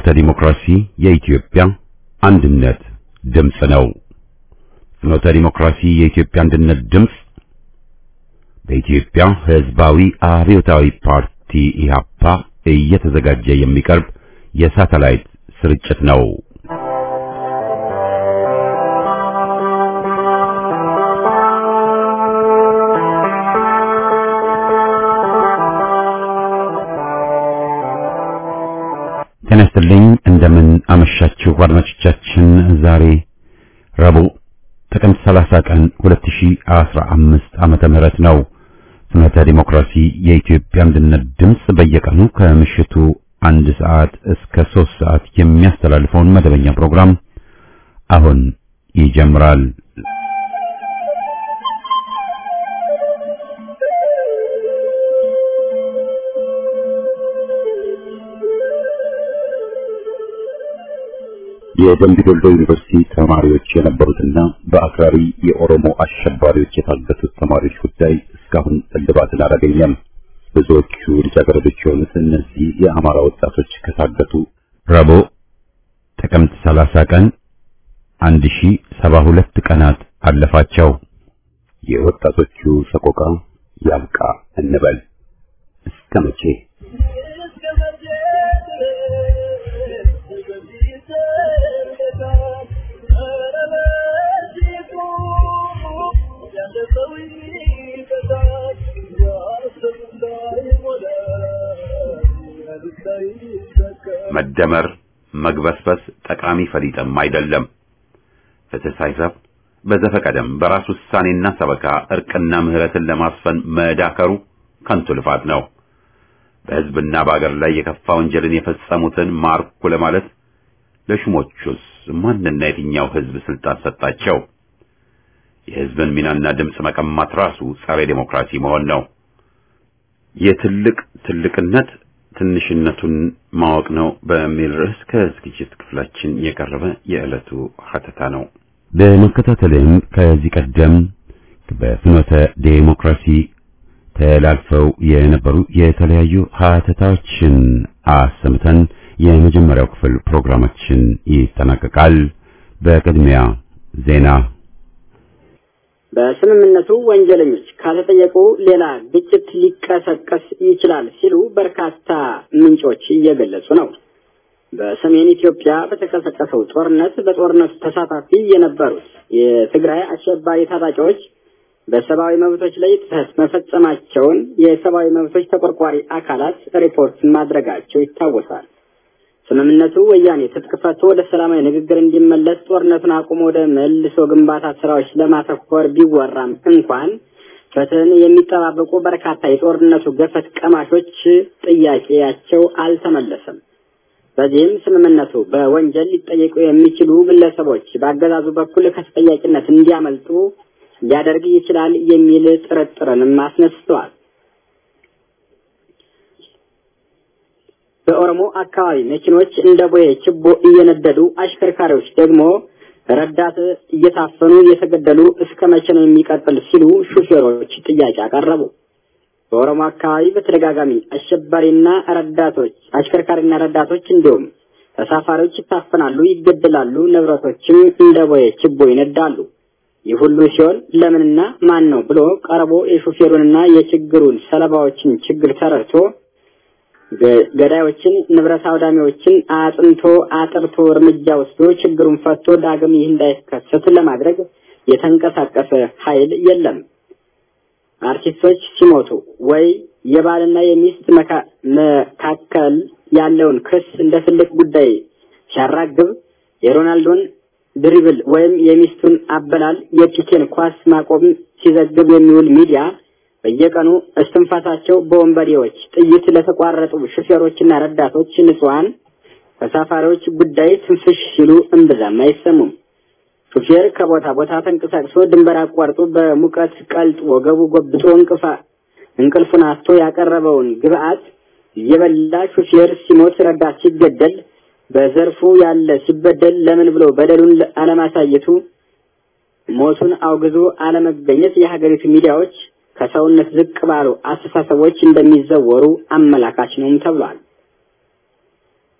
ፍኖተ ዲሞክራሲ የኢትዮጵያ አንድነት ድምፅ ነው። ፍኖተ ዲሞክራሲ የኢትዮጵያ አንድነት ድምፅ በኢትዮጵያ ሕዝባዊ አብዮታዊ ፓርቲ ኢህአፓ እየተዘጋጀ የሚቀርብ የሳተላይት ስርጭት ነው። ጤና ይስጥልኝ። እንደምን አመሻችሁ አድማጮቻችን። ዛሬ ረቡዕ ጥቅምት 30 ቀን 2015 ዓመተ ምህረት ነው። ፍኖተ ዲሞክራሲ የኢትዮጵያ አንድነት ድምፅ በየቀኑ ከምሽቱ አንድ ሰዓት እስከ ሶስት ሰዓት የሚያስተላልፈውን መደበኛ ፕሮግራም አሁን ይጀምራል። የደምቢ ዶሎ ዩኒቨርሲቲ ተማሪዎች የነበሩትና በአክራሪ የኦሮሞ አሸባሪዎች የታገቱት ተማሪዎች ጉዳይ እስካሁን እልባትን አላገኘም። ብዙዎቹ ልጃገረዶች የሆኑት እነዚህ የአማራ ወጣቶች ከታገቱ ረቡዕ ጥቅምት 30 ቀን 1072 ቀናት አለፋቸው። የወጣቶቹ ሰቆቃ ያብቃ እንበል እስከ መቼ? መደመር መግበስበስ ጠቃሚ ፈሊጥም አይደለም። ፍትህ ሳይሰፍ በዘፈቀደም በራስ ውሳኔና ሰበካ እርቅና ምህረትን ለማስፈን መዳከሩ ከንቱ ልፋት ነው። በሕዝብና በአገር ላይ የከፋ ወንጀልን የፈጸሙትን ማርኩ ለማለት ለሹሞቹስ ማንና የትኛው ሕዝብ ስልጣን ሰጣቸው? የሕዝብን ሚናና ድምፅ መቀማት ራሱ ጸረ ዴሞክራሲ መሆን ነው። የትልቅ ትልቅነት ትንሽነቱን ማወቅ ነው በሚል ርዕስ ከዝግጅት ክፍላችን የቀረበ የዕለቱ ሀተታ ነው። በመከታተልም ከዚህ ቀደም በፍኖተ ዴሞክራሲ ተላልፈው የነበሩ የተለያዩ ሀተታዎችን አሰምተን የመጀመሪያው ክፍል ፕሮግራማችን ይጠናቀቃል። በቅድሚያ ዜና በስምምነቱ ወንጀለኞች ካልተጠየቁ ሌላ ግጭት ሊቀሰቀስ ይችላል ሲሉ በርካታ ምንጮች እየገለጹ ነው። በሰሜን ኢትዮጵያ በተቀሰቀሰው ጦርነት በጦርነቱ ተሳታፊ የነበሩት የትግራይ አሸባሪ ታጣቂዎች በሰብአዊ መብቶች ላይ ጥሰት መፈጸማቸውን የሰብአዊ መብቶች ተቆርቋሪ አካላት ሪፖርት ማድረጋቸው ይታወሳል። ስምምነቱ ወያኔ ትጥቅ ፈቶ ወደ ሰላማዊ ንግግር እንዲመለስ ጦርነቱን አቁሞ ወደ መልሶ ግንባታ ስራዎች ለማተኮር ቢወራም እንኳን ፍትህን የሚጠባበቁ በርካታ የጦርነቱ ገፈት ቀማሾች ጥያቄያቸው አልተመለሰም። በዚህም ስምምነቱ በወንጀል ሊጠየቁ የሚችሉ ግለሰቦች በአገዛዙ በኩል ከተጠያቂነት እንዲያመልጡ ሊያደርግ ይችላል የሚል ጥርጥርንም አስነስተዋል። በኦሮሞ አካባቢ መኪኖች እንደ ቦዬ ችቦ እየነደዱ አሽከርካሪዎች ደግሞ ረዳት እየታፈኑ እየተገደሉ እስከ መቼ ነው የሚቀጥል ሲሉ ሹፌሮች ጥያቄ አቀረቡ። በኦሮሞ አካባቢ በተደጋጋሚ አሸባሪና ረዳቶች አሽከርካሪና ረዳቶች እንዲሁም ተሳፋሪዎች ይታፈናሉ፣ ይገደላሉ፣ ንብረቶችም እንደ ቦዬ ችቦ ይነዳሉ። ይህ ሁሉ ሲሆን ለምንና ማን ነው ብሎ ቀርቦ የሹፌሩንና የችግሩን ሰለባዎችን ችግር ተረድቶ ገዳዮችን ንብረት አውዳሚዎችን አጥንቶ አጥርቶ እርምጃ ወስዶ ችግሩን ፈቶ ዳግም ይህ እንዳይከሰት ለማድረግ የተንቀሳቀሰ ኃይል የለም። አርቲስቶች ሲሞቱ ወይ የባልና የሚስት መካከል ያለውን ክስ እንደ ትልቅ ጉዳይ ሲያራግብ የሮናልዶን ድሪብል ወይም የሚስቱን አበላል የፒኬን ኳስ ማቆም ሲዘግብ የሚውል ሚዲያ በየቀኑ እስትንፋሳቸው በወንበዴዎች ጥይት ለተቋረጡ ሹፌሮችና ረዳቶች ንጹሐን ተሳፋሪዎች ጉዳይ ትንፍሽ ሲሉ እምብዛም አይሰሙም። ሹፌር ከቦታ ቦታ ተንቀሳቅሶ ድንበር አቋርጦ በሙቀት ቀልጦ ወገቡ ጎብጦ እንቅፋ እንቅልፉን አጥቶ ያቀረበውን ግብአት እየበላ ሹፌር ሲሞት፣ ረዳት ሲገደል፣ በዘርፉ ያለ ሲበደል ለምን ብሎ በደሉን አለማሳየቱ ሞቱን አውግዞ አለመገኘት የሀገሪቱ ሚዲያዎች ከሰውነት ዝቅ ባሉ አስተሳሰቦች እንደሚዘወሩ አመላካች ነውም ተብሏል።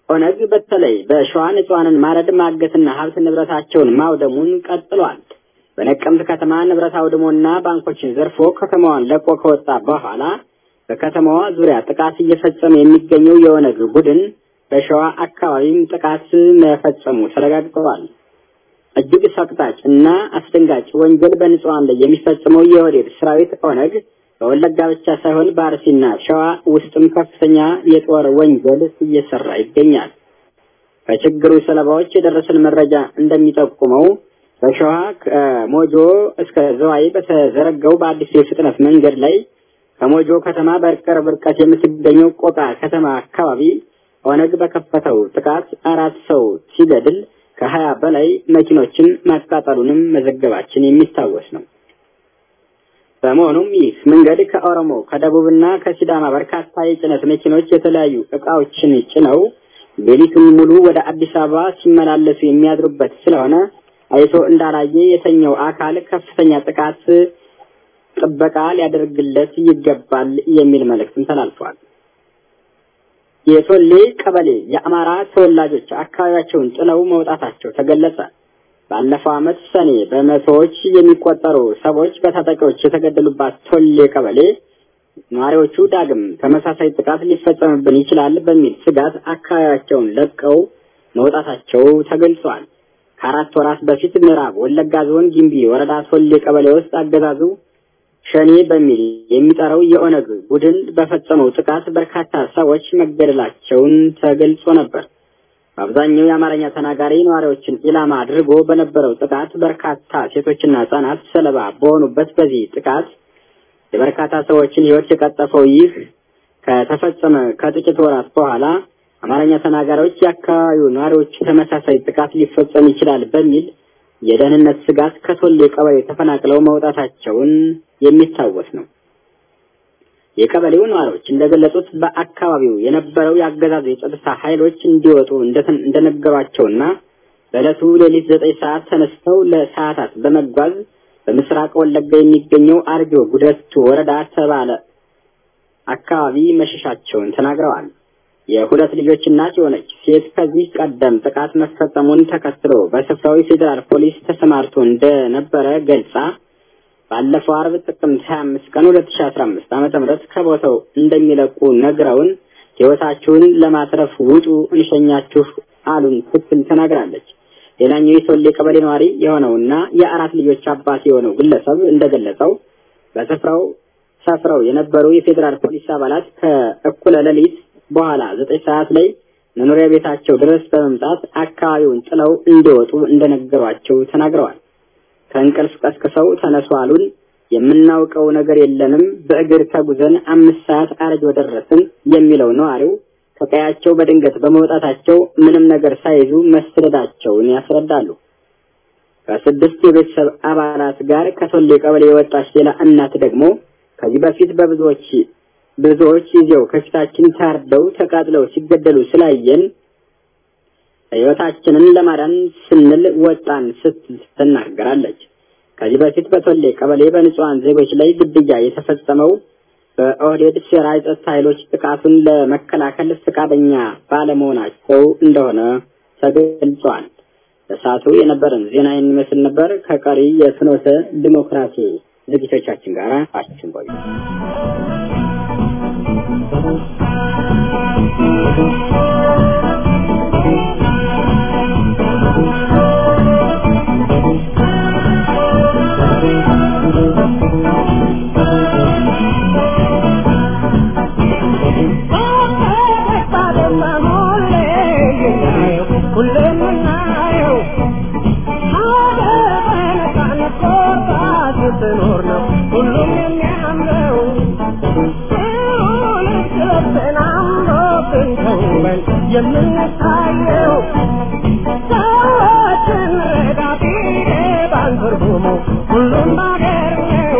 ኦነግ በተለይ በሸዋ ንጹሐንን ማረድ ማገትና ሀብት ንብረታቸውን ማውደሙን ቀጥሏል። በነቀምት ከተማ ንብረት አውድሞና ባንኮችን ዘርፎ ከተማዋን ለቆ ከወጣ በኋላ በከተማዋ ዙሪያ ጥቃት እየፈጸመ የሚገኘው የኦነግ ቡድን በሸዋ አካባቢም ጥቃት መፈጸሙ ተረጋግጠዋል። እጅግ ሰቅጣጭ እና አስደንጋጭ ወንጀል በንጹሐን ላይ የሚፈጽመው የወዴድ ሰራዊት ኦነግ በወለጋ ብቻ ሳይሆን በአርሲና ሸዋ ውስጥም ከፍተኛ የጦር ወንጀል እየሰራ ይገኛል። ከችግሩ ሰለባዎች የደረሰን መረጃ እንደሚጠቁመው በሸዋ ከሞጆ እስከ ዘዋይ በተዘረጋው በአዲሱ የፍጥነት መንገድ ላይ ከሞጆ ከተማ በቅርብ ርቀት የምትገኘው ቆቃ ከተማ አካባቢ ኦነግ በከፈተው ጥቃት አራት ሰው ሲገድል ከሀያ በላይ መኪኖችን ማቃጠሉንም መዘገባችን የሚታወስ ነው። በመሆኑም ይህ መንገድ ከኦሮሞ ከደቡብና ከሲዳማ በርካታ የጭነት መኪኖች የተለያዩ እቃዎችን ጭነው ሌሊቱን ሙሉ ወደ አዲስ አበባ ሲመላለሱ የሚያድሩበት ስለሆነ አይቶ እንዳላየ የተኛው አካል ከፍተኛ ጥቃት ጥበቃ ሊያደርግለት ይገባል የሚል መልእክትም ተላልፏል። የቶሌ ቀበሌ የአማራ ተወላጆች አካባቢያቸውን ጥለው መውጣታቸው ተገለጸ። ባለፈው ዓመት ሰኔ በመቶዎች የሚቆጠሩ ሰዎች በታጣቂዎች የተገደሉባት ቶሌ ቀበሌ ነዋሪዎቹ ዳግም ተመሳሳይ ጥቃት ሊፈጸምብን ይችላል በሚል ስጋት አካባቢያቸውን ለቀው መውጣታቸው ተገልጿል። ከአራት ወራት በፊት ምዕራብ ወለጋ ዞን ጊምቢ ወረዳ ቶሌ ቀበሌ ውስጥ አገዛዙ ሸኔ በሚል የሚጠራው የኦነግ ቡድን በፈጸመው ጥቃት በርካታ ሰዎች መገደላቸውን ተገልጾ ነበር። በአብዛኛው የአማርኛ ተናጋሪ ነዋሪዎችን ኢላማ አድርጎ በነበረው ጥቃት በርካታ ሴቶችና ሕጻናት ሰለባ በሆኑበት በዚህ ጥቃት የበርካታ ሰዎችን ሕይወት የቀጠፈው ይህ ከተፈጸመ ከጥቂት ወራት በኋላ አማርኛ ተናጋሪዎች የአካባቢው ነዋሪዎች ተመሳሳይ ጥቃት ሊፈጸም ይችላል በሚል የደህንነት ስጋት ከቶሌ ቀበሌ ተፈናቅለው መውጣታቸውን የሚታወስ ነው። የቀበሌው ነዋሪዎች እንደገለጹት በአካባቢው የነበረው የአገዛዙ የጸጥታ ኃይሎች እንዲወጡ እንደነገሯቸውና በዕለቱ ሌሊት ዘጠኝ ሰዓት ተነስተው ለሰዓታት በመጓዝ በምስራቅ ወለጋ የሚገኘው አርጆ ጉደቱ ወረዳ ተባለ አካባቢ መሸሻቸውን ተናግረዋል። የሁለት ልጆች እናት የሆነች ሴት ከዚህ ቀደም ጥቃት መፈጸሙን ተከትሎ በስፍራው የፌዴራል ፖሊስ ተሰማርቶ እንደነበረ ገልጻ ባለፈው አርብ ጥቅምት 25 ቀን 2015 ዓመተ ምህረት ከቦታው እንደሚለቁ ነግረውን ሕይወታችሁን ለማትረፍ ውጡ እንሸኛችሁ አሉን ስትል ተናግራለች። ሌላኛው የሶሌ ቀበሌ ነዋሪ የሆነውና የአራት ልጆች አባት የሆነው ግለሰብ እንደገለጸው በስፍራው ሰፍረው የነበሩ የፌዴራል ፖሊስ አባላት ከእኩለ ሌሊት በኋላ ዘጠኝ ሰዓት ላይ መኖሪያ ቤታቸው ድረስ በመምጣት አካባቢውን ጥለው እንዲወጡ እንደነገሯቸው ተናግረዋል። ከእንቅልፍ ቀስቅሰው ተነሱ አሉን። የምናውቀው ነገር የለንም። በእግር ተጉዘን አምስት ሰዓት አረጆ ደረስን የሚለው ነዋሪው ከቀያቸው በድንገት በመውጣታቸው ምንም ነገር ሳይዙ መሰደዳቸውን ያስረዳሉ። ከስድስት የቤተሰብ አባላት ጋር ከቶሌ ቀበሌ የወጣች ሌላ እናት ደግሞ ከዚህ በፊት በብዙዎች ብዙዎች ይዘው ከፊታችን ታርደው ተቃጥለው ሲገደሉ ስላየን ሕይወታችንን ለማዳን ስንል ወጣን ስትል ትናገራለች። ከዚህ በፊት በቶሌ ቀበሌ በንጹሐን ዜጎች ላይ ግድያ የተፈጸመው በኦህዴድ ሴራ የጸጥታ ኃይሎች ጥቃቱን ለመከላከል ፈቃደኛ ባለመሆናቸው እንደሆነ ተገልጿል። በሰዓቱ የነበረን ዜና የሚመስል ነበር። ከቀሪ የፍኖተ ዲሞክራሲ ዝግጅቶቻችን ጋር አችን ቆዩ። የምንታየው ሰዎችን ረዳት ይገባል ትርጉሙ ሁሉም ባገር ነው።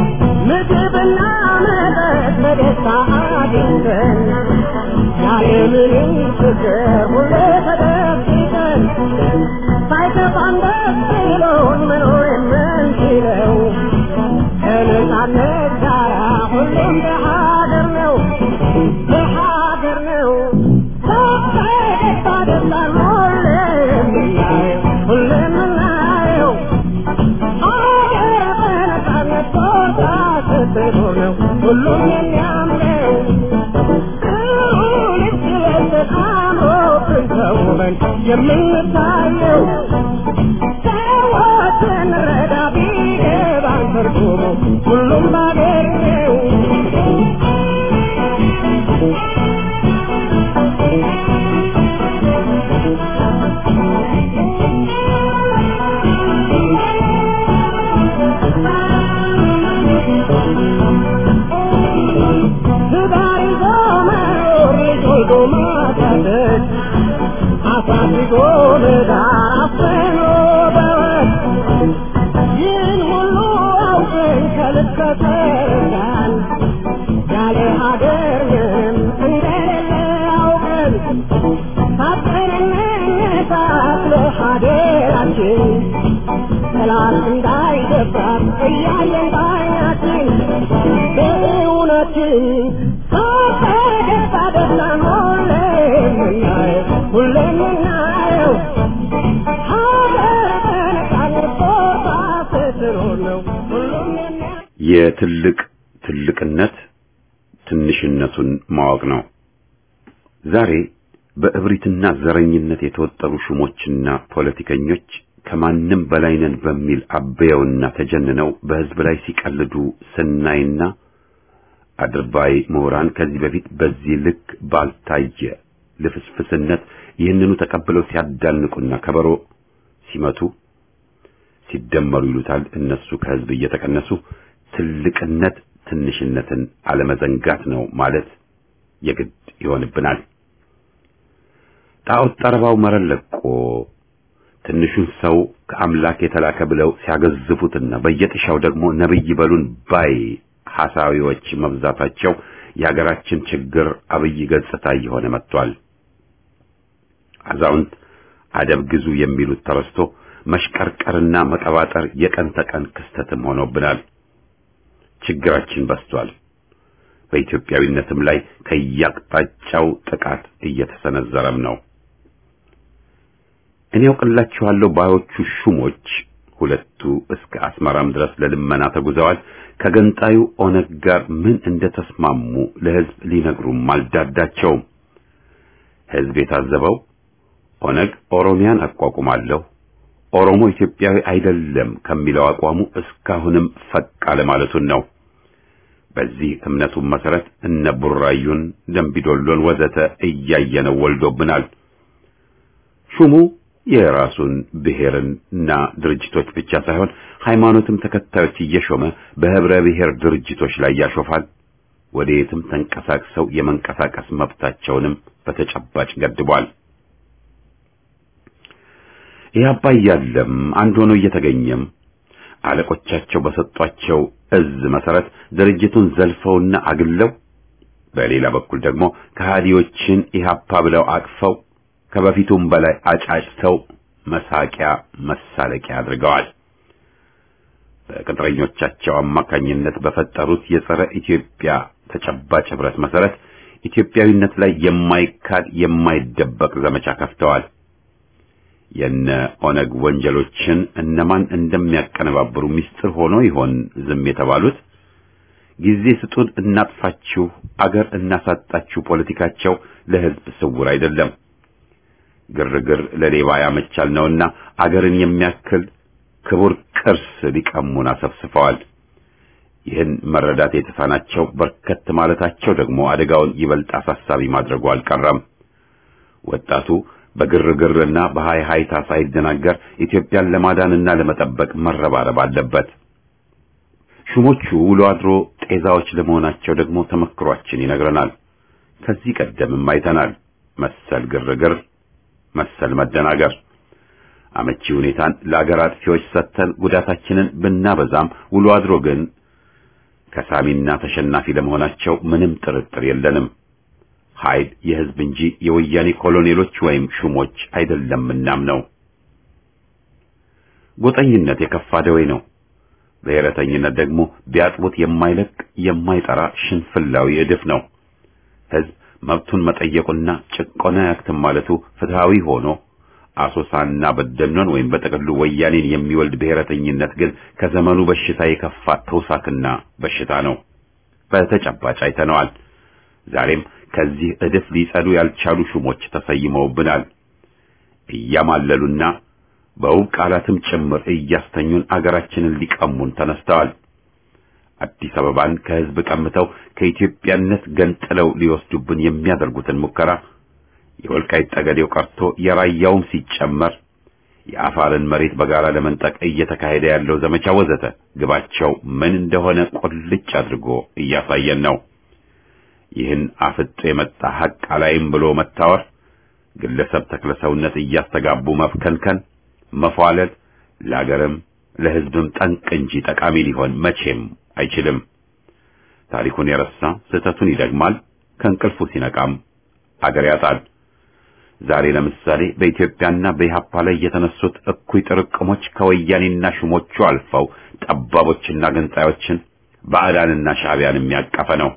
ምግብና መጠጥ በደስታ አግኝተን ያለምንም ያለምንም ችግር ሁሌ ተደብቀን ሳይከፋን ደስ ብሎን መኖር የምንችለው ከነጻነት ጋራ ሁሉም በሀገር ነው በሀገር ነው በፈገግታ ደስታን ሁሌ የምናየው ሁሌ የምናየው ሀገር በነጻነት ቦታ ስትኖር ነው ሁሉም የሚያምረው ልክ ለብሰን አምሮብን ተውበን የምንታየው ሰዎችን ረዳ ቢገባን ትርጉሙ ሁሉም ባገር ነው ትዳር ይዞ መኖር ልጅ ወልዶ ማሳደግ አሳድጎ ለዳር አፍኖ በወግ ይህን ሁሉ አውቀን ከልክ ከተረዳን ያለ ሀገር ምንም እንደሌለ አውቀን ታጥቀን እንነሳት ለሀገራችን ጠላት እንዳይደፍራት እያየን ባይናችን በእውነትን ፈገግታ ደስታን ሁሌ የምናየው ሁሌ የምናየው ሀገር በነጻነት ቦታ ስትኖር ነው ሁሉም የሚያ የትልቅ ትልቅነት ትንሽነቱን ማወቅ ነው። ዛሬ በእብሪትና ዘረኝነት የተወጠሩ ሹሞችና ፖለቲከኞች ከማንም በላይ ነን በሚል አበየውና ተጀንነው በሕዝብ ላይ ሲቀልዱ ስናይና አድርባይ ምሁራን ከዚህ በፊት በዚህ ልክ ባልታየ ልፍስፍስነት ይህንኑ ተቀብለው ሲያዳንቁና ከበሮ ሲመቱ ሲደመሩ ይሉታል እነሱ ከሕዝብ እየተቀነሱ ትልቅነት ትንሽነትን አለመዘንጋት ነው ማለት የግድ ይሆንብናል። ጣዖት ጠረባው መረን ለቆ ትንሹን ሰው ከአምላክ የተላከ ብለው ሲያገዝፉትና በየጥሻው ደግሞ ነብይ በሉን ባይ ሐሳዊዎች መብዛታቸው የሀገራችን ችግር አብይ ገጽታ እየሆነ መጥቷል። አዛውንት አደብ ግዙ የሚሉት ተረስቶ መሽቀርቀርና መቀባጠር የቀን ተቀን ክስተትም ሆኖብናል። ችግራችን በስቷል። በኢትዮጵያዊነትም ላይ ከያቅጣጫው ጥቃት እየተሰነዘረም ነው። እኔ ያውቅላችኋለሁ ባዮቹ ሹሞች ሁለቱ እስከ አስመራም ድረስ ለልመና ተጉዘዋል። ከገንጣዩ ኦነግ ጋር ምን እንደተስማሙ ለሕዝብ ሊነግሩም አልዳዳቸውም። ሕዝብ የታዘበው ኦነግ ኦሮሚያን አቋቁማለሁ፣ ኦሮሞ ኢትዮጵያዊ አይደለም ከሚለው አቋሙ እስካሁንም ፈቅ አለማለቱን ነው። በዚህ እምነቱም መሰረት እነ ቡራዩን፣ ደምቢዶሎን ወዘተ እያየነው ወልዶብናል። ሹሙ የራሱን ብሔርና ድርጅቶች ብቻ ሳይሆን ሃይማኖትም ተከታዮች እየሾመ በህብረ ብሔር ድርጅቶች ላይ ያሾፋል። ወደ የትም ተንቀሳቅሰው የመንቀሳቀስ መብታቸውንም በተጨባጭ ገድቧል። ኢህአፓ እያለም አንድ ሆኖ እየተገኘም አለቆቻቸው በሰጧቸው እዝ መሰረት ድርጅቱን ዘልፈውና አግለው በሌላ በኩል ደግሞ ከሃዲዎችን ኢህአፓ ብለው አቅፈው ከበፊቱም በላይ አጫጭተው መሳቂያ መሳለቂያ አድርገዋል። በቅጥረኞቻቸው አማካኝነት በፈጠሩት የጸረ ኢትዮጵያ ተጨባጭ ህብረት መሰረት ኢትዮጵያዊነት ላይ የማይካድ የማይደበቅ ዘመቻ ከፍተዋል። የነ ኦነግ ወንጀሎችን እነማን እንደሚያቀነባብሩ ምስጢር ሆኖ ይሆን ዝም የተባሉት? ጊዜ ስጡን እናጥፋችሁ፣ አገር እናሳጣችሁ ፖለቲካቸው ለህዝብ ስውር አይደለም። ግርግር ለሌባ ያመቻል ነውና አገርን የሚያክል ክቡር ቅርስ ሊቀሙን አሰፍስፈዋል። ይህን መረዳት የተሳናቸው በርከት ማለታቸው ደግሞ አደጋውን ይበልጥ አሳሳቢ ማድረጉ አልቀረም። ወጣቱ በግርግርና በሃይ ሃይታ ሳይደናገር ኢትዮጵያን ለማዳንና ለመጠበቅ መረባረብ አለበት። ሹሞቹ ውሎ አድሮ ጤዛዎች ለመሆናቸው ደግሞ ተመክሯችን ይነግረናል። ከዚህ ቀደምም አይተናል መሰል ግርግር መሰል መደናገር። አመቺ ሁኔታን ለአገር አጥፊዎች ሰጥተን ጉዳታችንን ብናበዛም ውሎ አድሮ ግን ከሳሚና ተሸናፊ ለመሆናቸው ምንም ጥርጥር የለንም። ኃይል የህዝብ እንጂ የወያኔ ኮሎኔሎች ወይም ሹሞች አይደለምናም ነው። ጎጠኝነት የከፋ ደዌ ነው። ብሔረተኝነት ደግሞ ቢያጥቡት የማይለቅ የማይጠራ ሽንፍላዊ እድፍ ነው። ህዝብ መብቱን መጠየቁና ጭቆና ያክትም ማለቱ ፍትሃዊ ሆኖ አሶሳና በደኖን ወይም በጥቅሉ ወያኔን የሚወልድ ብሔረተኝነት ግን ከዘመኑ በሽታ የከፋ ተውሳክና በሽታ ነው። በተጨባጭ አይተነዋል። ዛሬም ከዚህ እድፍ ሊጸዱ ያልቻሉ ሹሞች ተሰይመውብናል። እያማለሉና በውብ ቃላትም ጭምር እያስተኙን አገራችንን ሊቀሙን ተነስተዋል። አዲስ አበባን ከህዝብ ቀምተው ከኢትዮጵያነት ገንጥለው ሊወስዱብን የሚያደርጉትን ሙከራ የወልቃይት ጠገዴው ቀርቶ የራያውም ሲጨመር የአፋርን መሬት በጋራ ለመንጠቅ እየተካሄደ ያለው ዘመቻ ወዘተ ግባቸው ምን እንደሆነ ቁልጭ አድርጎ እያሳየን ነው። ይህን አፍጦ የመጣ ሐቅ አላይም ብሎ መታወር፣ ግለሰብ ተክለሰውነት እያስተጋቡ መፍከንከን፣ መፏለል ለአገርም ለህዝብም ጠንቅ እንጂ ጠቃሚ ሊሆን መቼም አይችልም። ታሪኩን የረሳ ስህተቱን ይደግማል፣ ከእንቅልፉ ሲነቃም አገር ያጣል። ዛሬ ለምሳሌ በኢትዮጵያና በኢሃፓ ላይ የተነሱት እኩይ ጥርቅሞች ከወያኔና ሹሞቹ አልፈው ጠባቦችና ገንጣዮችን ባዕዳንና ሻዕቢያን የሚያቀፈ ነው።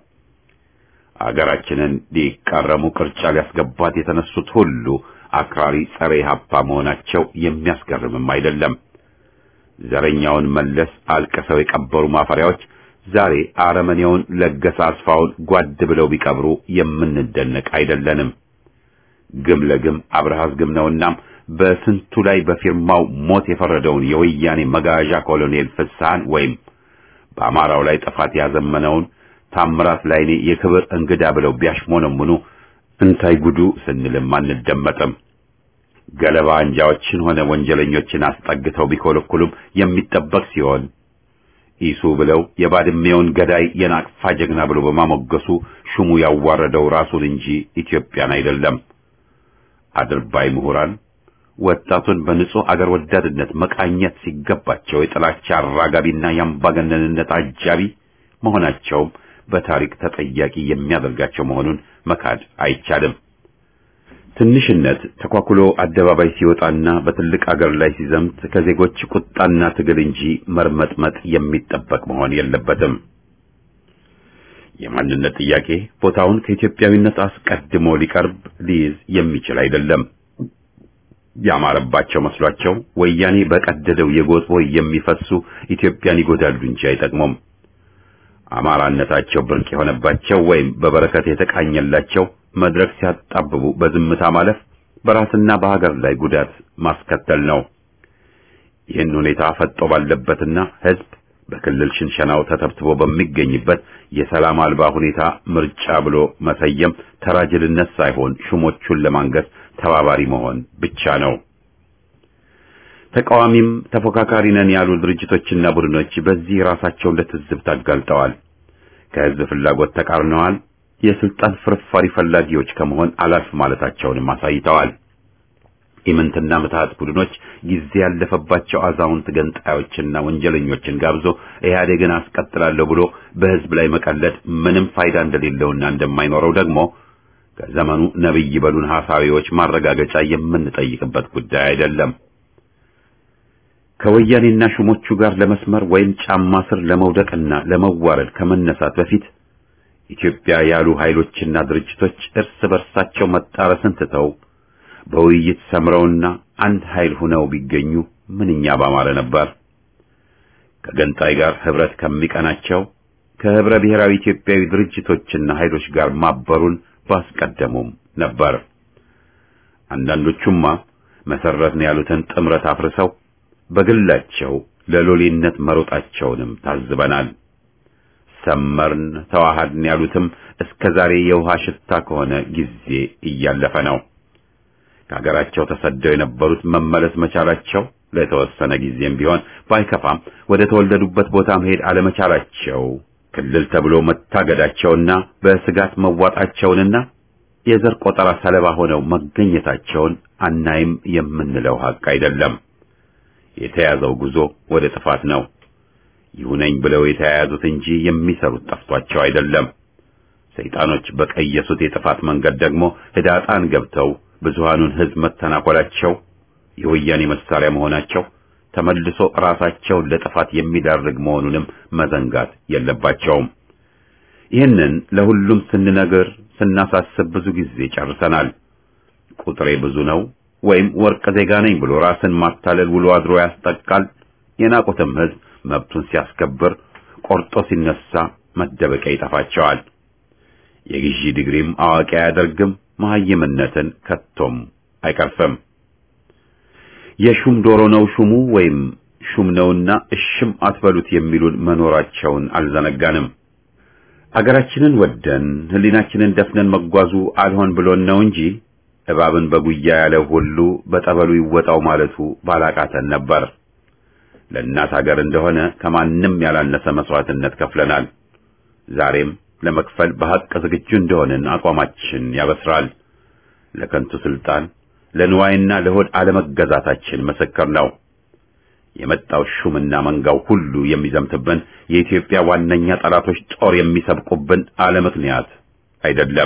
አገራችንን ሊቃረሙ ቅርጫ ሊያስገባት የተነሱት ሁሉ አክራሪ ጸረ ኢሃፓ መሆናቸው የሚያስገርምም አይደለም። ዘረኛውን መለስ አልቅሰው የቀበሩ ማፈሪያዎች ዛሬ አረመኔውን ለገሰ አስፋውን ጓድ ብለው ቢቀብሩ የምንደነቅ አይደለንም። ግም ለግም አብርሃስ ግም ነውናም በስንቱ ላይ በፊርማው ሞት የፈረደውን የወያኔ መጋዣ ኮሎኔል ፍስሐን ወይም በአማራው ላይ ጥፋት ያዘመነውን ታምራት ላይኔ የክብር እንግዳ ብለው ቢያሽሞነሙኑ እንታይ ጉዱ ስንልም አንደመጥም። ገለባ አንጃዎችን ሆነ ወንጀለኞችን አስጠግተው ቢኮለኩሉም የሚጠበቅ ሲሆን ኢሱ ብለው የባድሜውን ገዳይ የናቅፋ ጀግና ብሎ በማሞገሱ ሹሙ ያዋረደው ራሱን እንጂ ኢትዮጵያን አይደለም። አድርባይ ምሁራን ወጣቱን በንጹህ አገር ወዳድነት መቃኘት ሲገባቸው የጥላቻ አራጋቢና የአምባገነንነት አጃቢ መሆናቸውም በታሪክ ተጠያቂ የሚያደርጋቸው መሆኑን መካድ አይቻልም። ትንሽነት ተኳኩሎ አደባባይ ሲወጣና በትልቅ አገር ላይ ሲዘምት ከዜጎች ቁጣና ትግል እንጂ መርመጥመጥ የሚጠበቅ መሆን የለበትም። የማንነት ጥያቄ ቦታውን ከኢትዮጵያዊነት አስቀድሞ ሊቀርብ ሊይዝ የሚችል አይደለም። ያማረባቸው መስሏቸው ወያኔ በቀደደው የጎጥ ቦይ የሚፈሱ ኢትዮጵያን ይጎዳሉ እንጂ አይጠቅሙም። አማራነታቸው ብርቅ የሆነባቸው ወይም በበረከት የተቃኘላቸው መድረክ ሲያጣብቡ በዝምታ ማለፍ በራስና በሀገር ላይ ጉዳት ማስከተል ነው። ይህን ሁኔታ ፈጦ ባለበትና ሕዝብ በክልል ሽንሸናው ተተብትቦ በሚገኝበት የሰላም አልባ ሁኔታ ምርጫ ብሎ መሰየም ተራጅልነት ሳይሆን ሹሞቹን ለማንገስ ተባባሪ መሆን ብቻ ነው። ተቃዋሚም ተፎካካሪ ነን ያሉ ድርጅቶችና ቡድኖች በዚህ ራሳቸውን ለትዝብት አጋልጠዋል። ከሕዝብ ፍላጎት ተቃርነዋል። የስልጣን ፍርፋሪ ፈላጊዎች ከመሆን አላልፍ ማለታቸውንም አሳይተዋል። ኢምንትና ምትሃት ቡድኖች ጊዜ ያለፈባቸው አዛውንት ገንጣዮችና ወንጀለኞችን ጋብዞ ኢህአዴግን አስቀጥላለሁ ብሎ በሕዝብ ላይ መቀለድ ምንም ፋይዳ እንደሌለውና እንደማይኖረው ደግሞ ከዘመኑ ነብይ በሉን ሐሳቢዎች ማረጋገጫ የምንጠይቅበት ጉዳይ አይደለም። ከወያኔና ሹሞቹ ጋር ለመስመር ወይም ጫማ ስር ለመውደቅና ለመዋረድ ከመነሳት በፊት ኢትዮጵያ ያሉ ኃይሎችና ድርጅቶች እርስ በርሳቸው መጣረስን ትተው በውይይት ሰምረውና አንድ ኃይል ሆነው ቢገኙ ምንኛ ባማረ ነበር። ከገንጣይ ጋር ህብረት ከሚቀናቸው ከህብረ ብሔራዊ ኢትዮጵያዊ ድርጅቶችና ኃይሎች ጋር ማበሩን ባስቀደሙም ነበር። አንዳንዶቹማ መሰረትን ያሉትን ጥምረት አፍርሰው በግላቸው ለሎሌነት መሮጣቸውንም ታዝበናል። ሰመርን ተዋሃድን ያሉትም እስከ ዛሬ የውሃ ሽታ ከሆነ ጊዜ እያለፈ ነው። ከሀገራቸው ተሰደው የነበሩት መመለስ መቻላቸው ለተወሰነ ጊዜም ቢሆን ባይከፋም ወደ ተወለዱበት ቦታ መሄድ አለመቻላቸው ክልል ተብሎ መታገዳቸውና በስጋት መዋጣቸውንና የዘር ቆጠራ ሰለባ ሆነው መገኘታቸውን አናይም የምንለው ሀቅ አይደለም። የተያዘው ጉዞ ወደ ጥፋት ነው። ይሁነኝ ብለው የተያያዙት እንጂ የሚሰሩት ጠፍቷቸው አይደለም። ሰይጣኖች በቀየሱት የጥፋት መንገድ ደግሞ ህዳጣን ገብተው ብዙሃኑን ህዝብ መተናኮላቸው የወያኔ መሳሪያ መሆናቸው ተመልሶ ራሳቸውን ለጥፋት የሚዳርግ መሆኑንም መዘንጋት የለባቸውም። ይህንን ለሁሉም ስንነግር ስናሳስብ ብዙ ጊዜ ጨርሰናል። ቁጥሬ ብዙ ነው ወይም ወርቅ ዜጋ ነኝ ብሎ ራስን ማታለል ውሎ አድሮ ያስጠቃል። የናቁትም ህዝብ መብቱን ሲያስከብር ቆርጦ ሲነሳ መደበቂያ ይጠፋቸዋል። የግዢ ዲግሪም አዋቂ አያደርግም፣ መሐይምነትን ከቶም አይቀርፍም። የሹም ዶሮ ነው ሹሙ ወይም ሹም ነውና እሽም አትበሉት የሚሉን መኖራቸውን አልዘነጋንም። አገራችንን ወደን ህሊናችንን ደፍነን መጓዙ አልሆን ብሎን ነው እንጂ እባብን በጉያ ያለው ሁሉ በጠበሉ ይወጣው ማለቱ ባላቃተን ነበር። ለእናት ሀገር እንደሆነ ከማንም ያላነሰ መስዋዕትነት ከፍለናል። ዛሬም ለመክፈል በሐቅ ዝግጁ እንደሆንን አቋማችን ያበስራል። ለከንቱ ስልጣን ለንዋይና ለሆድ አለመገዛታችን ምስክር ነው። የመጣው ሹምና መንጋው ሁሉ የሚዘምትብን የኢትዮጵያ ዋነኛ ጠላቶች ጦር የሚሰብቁብን አለ ምክንያት አይደለም።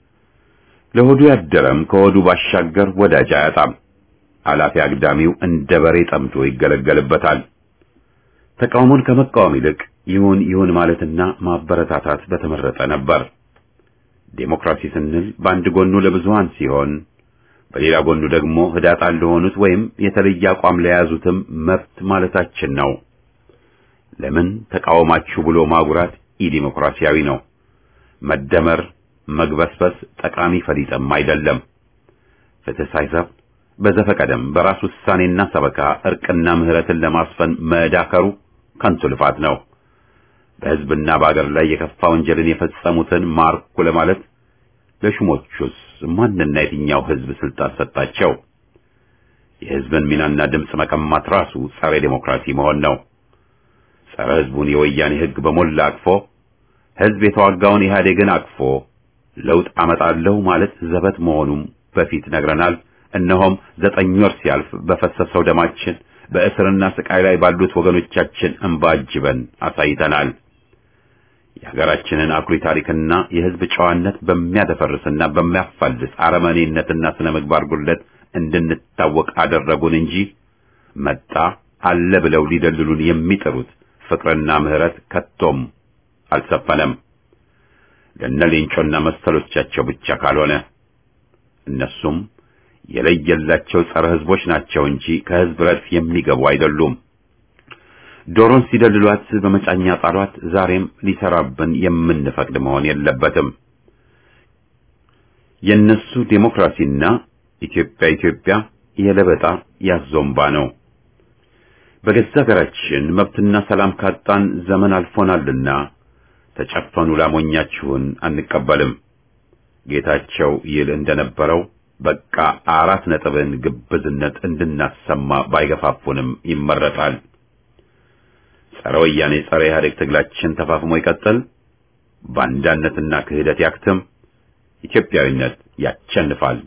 ለሆዱ ያደረም ከሆዱ ባሻገር ወዳጅ አያጣም። አላፊ አግዳሚው እንደ በሬ ጠምዶ ይገለገልበታል። ተቃውሞን ከመቃወም ይልቅ ይሁን ይሁን ማለትና ማበረታታት በተመረጠ ነበር። ዴሞክራሲ ስንል በአንድ ጎኑ ለብዙሃን ሲሆን በሌላ ጎኑ ደግሞ ህዳጣን ለሆኑት ወይም የተለየ አቋም ለያዙትም መብት ማለታችን ነው። ለምን ተቃወማችሁ ብሎ ማጉራት ኢዲሞክራሲያዊ ነው። መደመር፣ መግበስበስ ጠቃሚ ፈሊጥም አይደለም። ፍትህ ሳይሰፍ በዘፈቀደም በራስ ውሳኔና ሰበካ እርቅና ምህረትን ለማስፈን መዳከሩ ከንቱ ልፋት ነው። በህዝብና በአገር ላይ የከፋ ወንጀልን የፈጸሙትን ማርኩ ለማለት ለሹሞቹስ ማንና የትኛው ህዝብ ስልጣን ሰጣቸው? የህዝብን ሚናና ድምፅ መቀማት ራሱ ጸረ ዴሞክራሲ መሆን ነው። ጸረ ህዝቡን የወያኔ ህግ በሞላ አቅፎ ህዝብ የተዋጋውን ኢህአዴግን አቅፎ ለውጥ አመጣለሁ ማለት ዘበት መሆኑም በፊት ነግረናል። እነሆም ዘጠኝ ወር ሲያልፍ በፈሰሰው ደማችን በእስርና ስቃይ ላይ ባሉት ወገኖቻችን እንባ አጅበን አሳይተናል። የሀገራችንን አኩሪ ታሪክና የህዝብ ጨዋነት በሚያደፈርስና በሚያፋልስ አረመኔነትና ስነ ምግባር ጉድለት እንድንታወቅ አደረጉን እንጂ መጣ አለ ብለው ሊደልሉን የሚጥሩት ፍቅርና ምህረት ከቶም አልሰፈነም። ለነ ሌንጮና መሰሎቻቸው ብቻ ካልሆነ እነሱም የለየላቸው ጸረ ህዝቦች ናቸው እንጂ ከህዝብ ረድፍ የሚገቡ አይደሉም። ዶሮን ሲደልሏት በመጫኛ ጣሏት። ዛሬም ሊሰራብን የምንፈቅድ መሆን የለበትም። የነሱ ዴሞክራሲና ኢትዮጵያ ኢትዮጵያ የለበጣ ያዞምባ ነው። በገዛ ሀገራችን መብትና ሰላም ካጣን ዘመን አልፎናልና ተጨፈኑ ላሞኛችሁን አንቀበልም። ጌታቸው ይል እንደነበረው በቃ አራት ነጥብን ግብዝነት እንድናሰማ ባይገፋፉንም ይመረጣል። ጸረ ወያኔ ጸረ ኢህአዴግ ትግላችን ተፋፍሞ ይቀጥል። ባንዳነትና ክህደት ያክትም። ኢትዮጵያዊነት ያቸንፋል።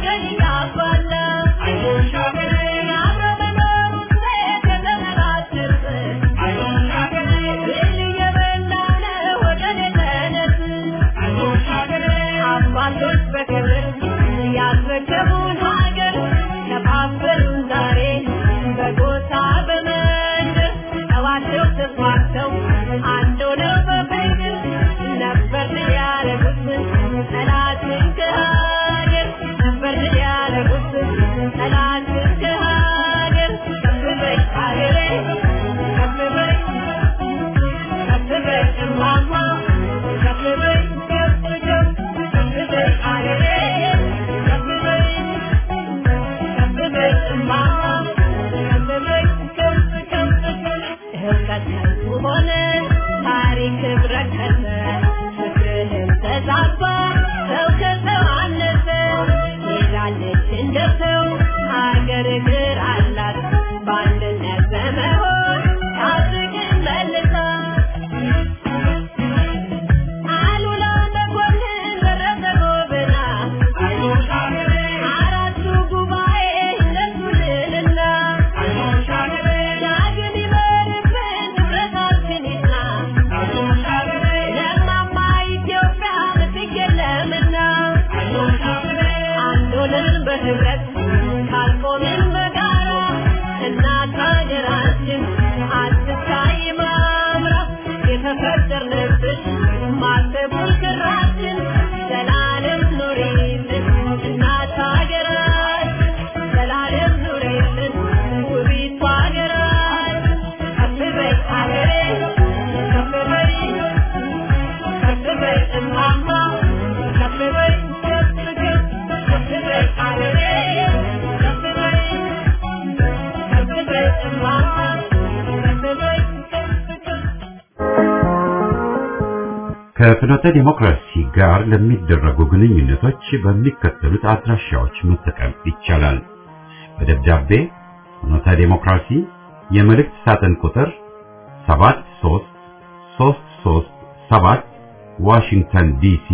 Yeah. ከፍኖተ ዲሞክራሲ ጋር ለሚደረጉ ግንኙነቶች በሚከተሉት አድራሻዎች መጠቀም ይቻላል። በደብዳቤ ፍኖተ ዲሞክራሲ የመልእክት ሳጥን ቁጥር 73337 ዋሽንግተን ዲሲ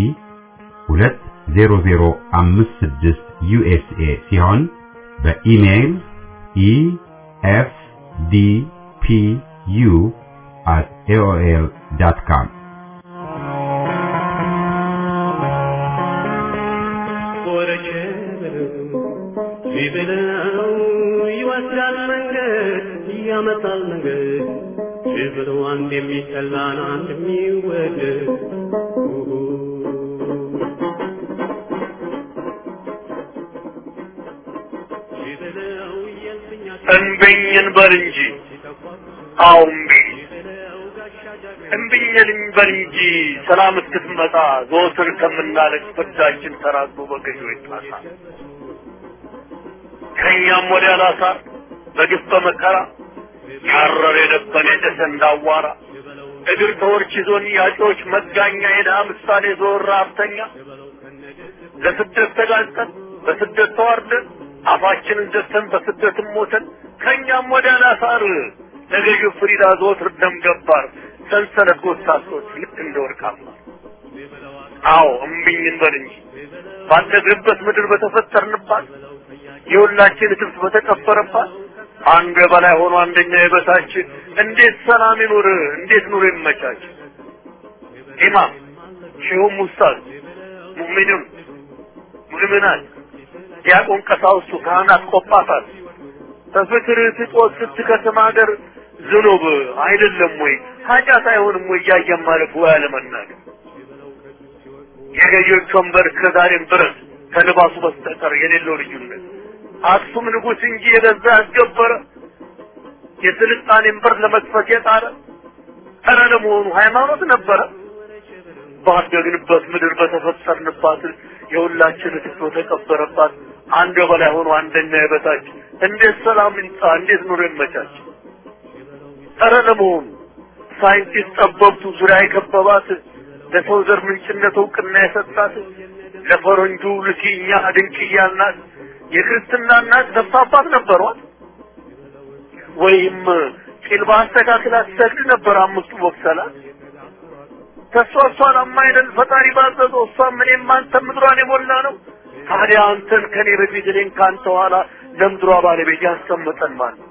20056 ዩኤስኤ ሲሆን በኢሜይል ኢኤፍዲፒዩ at aol.com ቢብለው ይወስዳል መንገድ ያመጣል መንገድ ቢብለው አንድ የሚጠላን አንድ የሚወደድ እንብኝን በል እንጂ አዎ እምቢ እምቢኝን በል እንጂ ሰላም እስክትመጣ ዘወትር ከምናለቅ ፍዳችን ተራግቦ በገዢው ይጣሳል። ከእኛም ወዲያ ላሳር በግፍ በመከራ ያረረ የደበነ የጨሰ እንዳዋራ እግር ተወርች ይዞን ያጮች መጋኛ የድሃ ምሳሌ ዞር ራፍተኛ ለስደት ተጋልጠን በስደት ተዋርደን አፋችንን ዘግተን በስደትም ሞተን ከእኛም ወዲያ ላሳር ለገዢው ፍሪዳ ዘወትር ደም ገባር ሰንሰለት ጎሳሶች ልክ እንደ ወርቃማ አዎ እምቢኝ እንበል እንጂ ባደግንበት ምድር በተፈጠርንባት የሁላችን ትብት በተቀበረባት አንዱ የበላይ ሆኖ አንደኛ የበታች እንዴት ሰላም ይኑር? እንዴት ኑሮ ይመቻች? ኢማም ሼሁም ኡስታዝ ሙእሚኑን ሙእሚናት ዲያቆን ቀሳውስቱ ካህናት ቆጳሳት በፍቅር ስጦት ስትከስም ሀገር ዝኑብ አይደለም ወይ ኃጢአት አይሆንም ወይ እያየን ማለፍ ወይ አለመናገር የገዢዎች ወንበር ከዛሬም ድረስ ከልባሱ በስተቀር የሌለው ልዩነት አክሱም ንጉሥ እንጂ የገዛ ያስገበረ የስልጣኔን በር ለመክፈት የጣረ ኧረ ለመሆኑ ሃይማኖት ነበረ? ባደግንበት ምድር በተፈጠርንባት የሁላችን ትቶ ተቀበረባት አንድ በላይ ሆኖ አንደኛ የበታች እንዴት ሰላም ይምጣ? እንዴት ኑሮ ይመቻች? ኧረ ለመሆኑ ሳይንቲስት ጠበብቱ ዙሪያ የከበባት ለሰው ዘር ምንጭነት እውቅና የሰጣት ለፈረንጁ ልኪኛ ድንቅያ ናት የክርስትና እናት ነፍስ አባት ነበሯት ወይም ቂል በአስተካክል አትሰግድ ነበር አምስቱ ወቅሰላት ከእሷ እሷን አማይደል ፈጣሪ ባዘዘው እሷም እኔም አንተም ምድሯን የሞላ ነው ታዲያ አንተን ከኔ በፊት እኔን ከአንተ ኋላ ለምድሯ ባለቤት ያስቀመጠን ማለት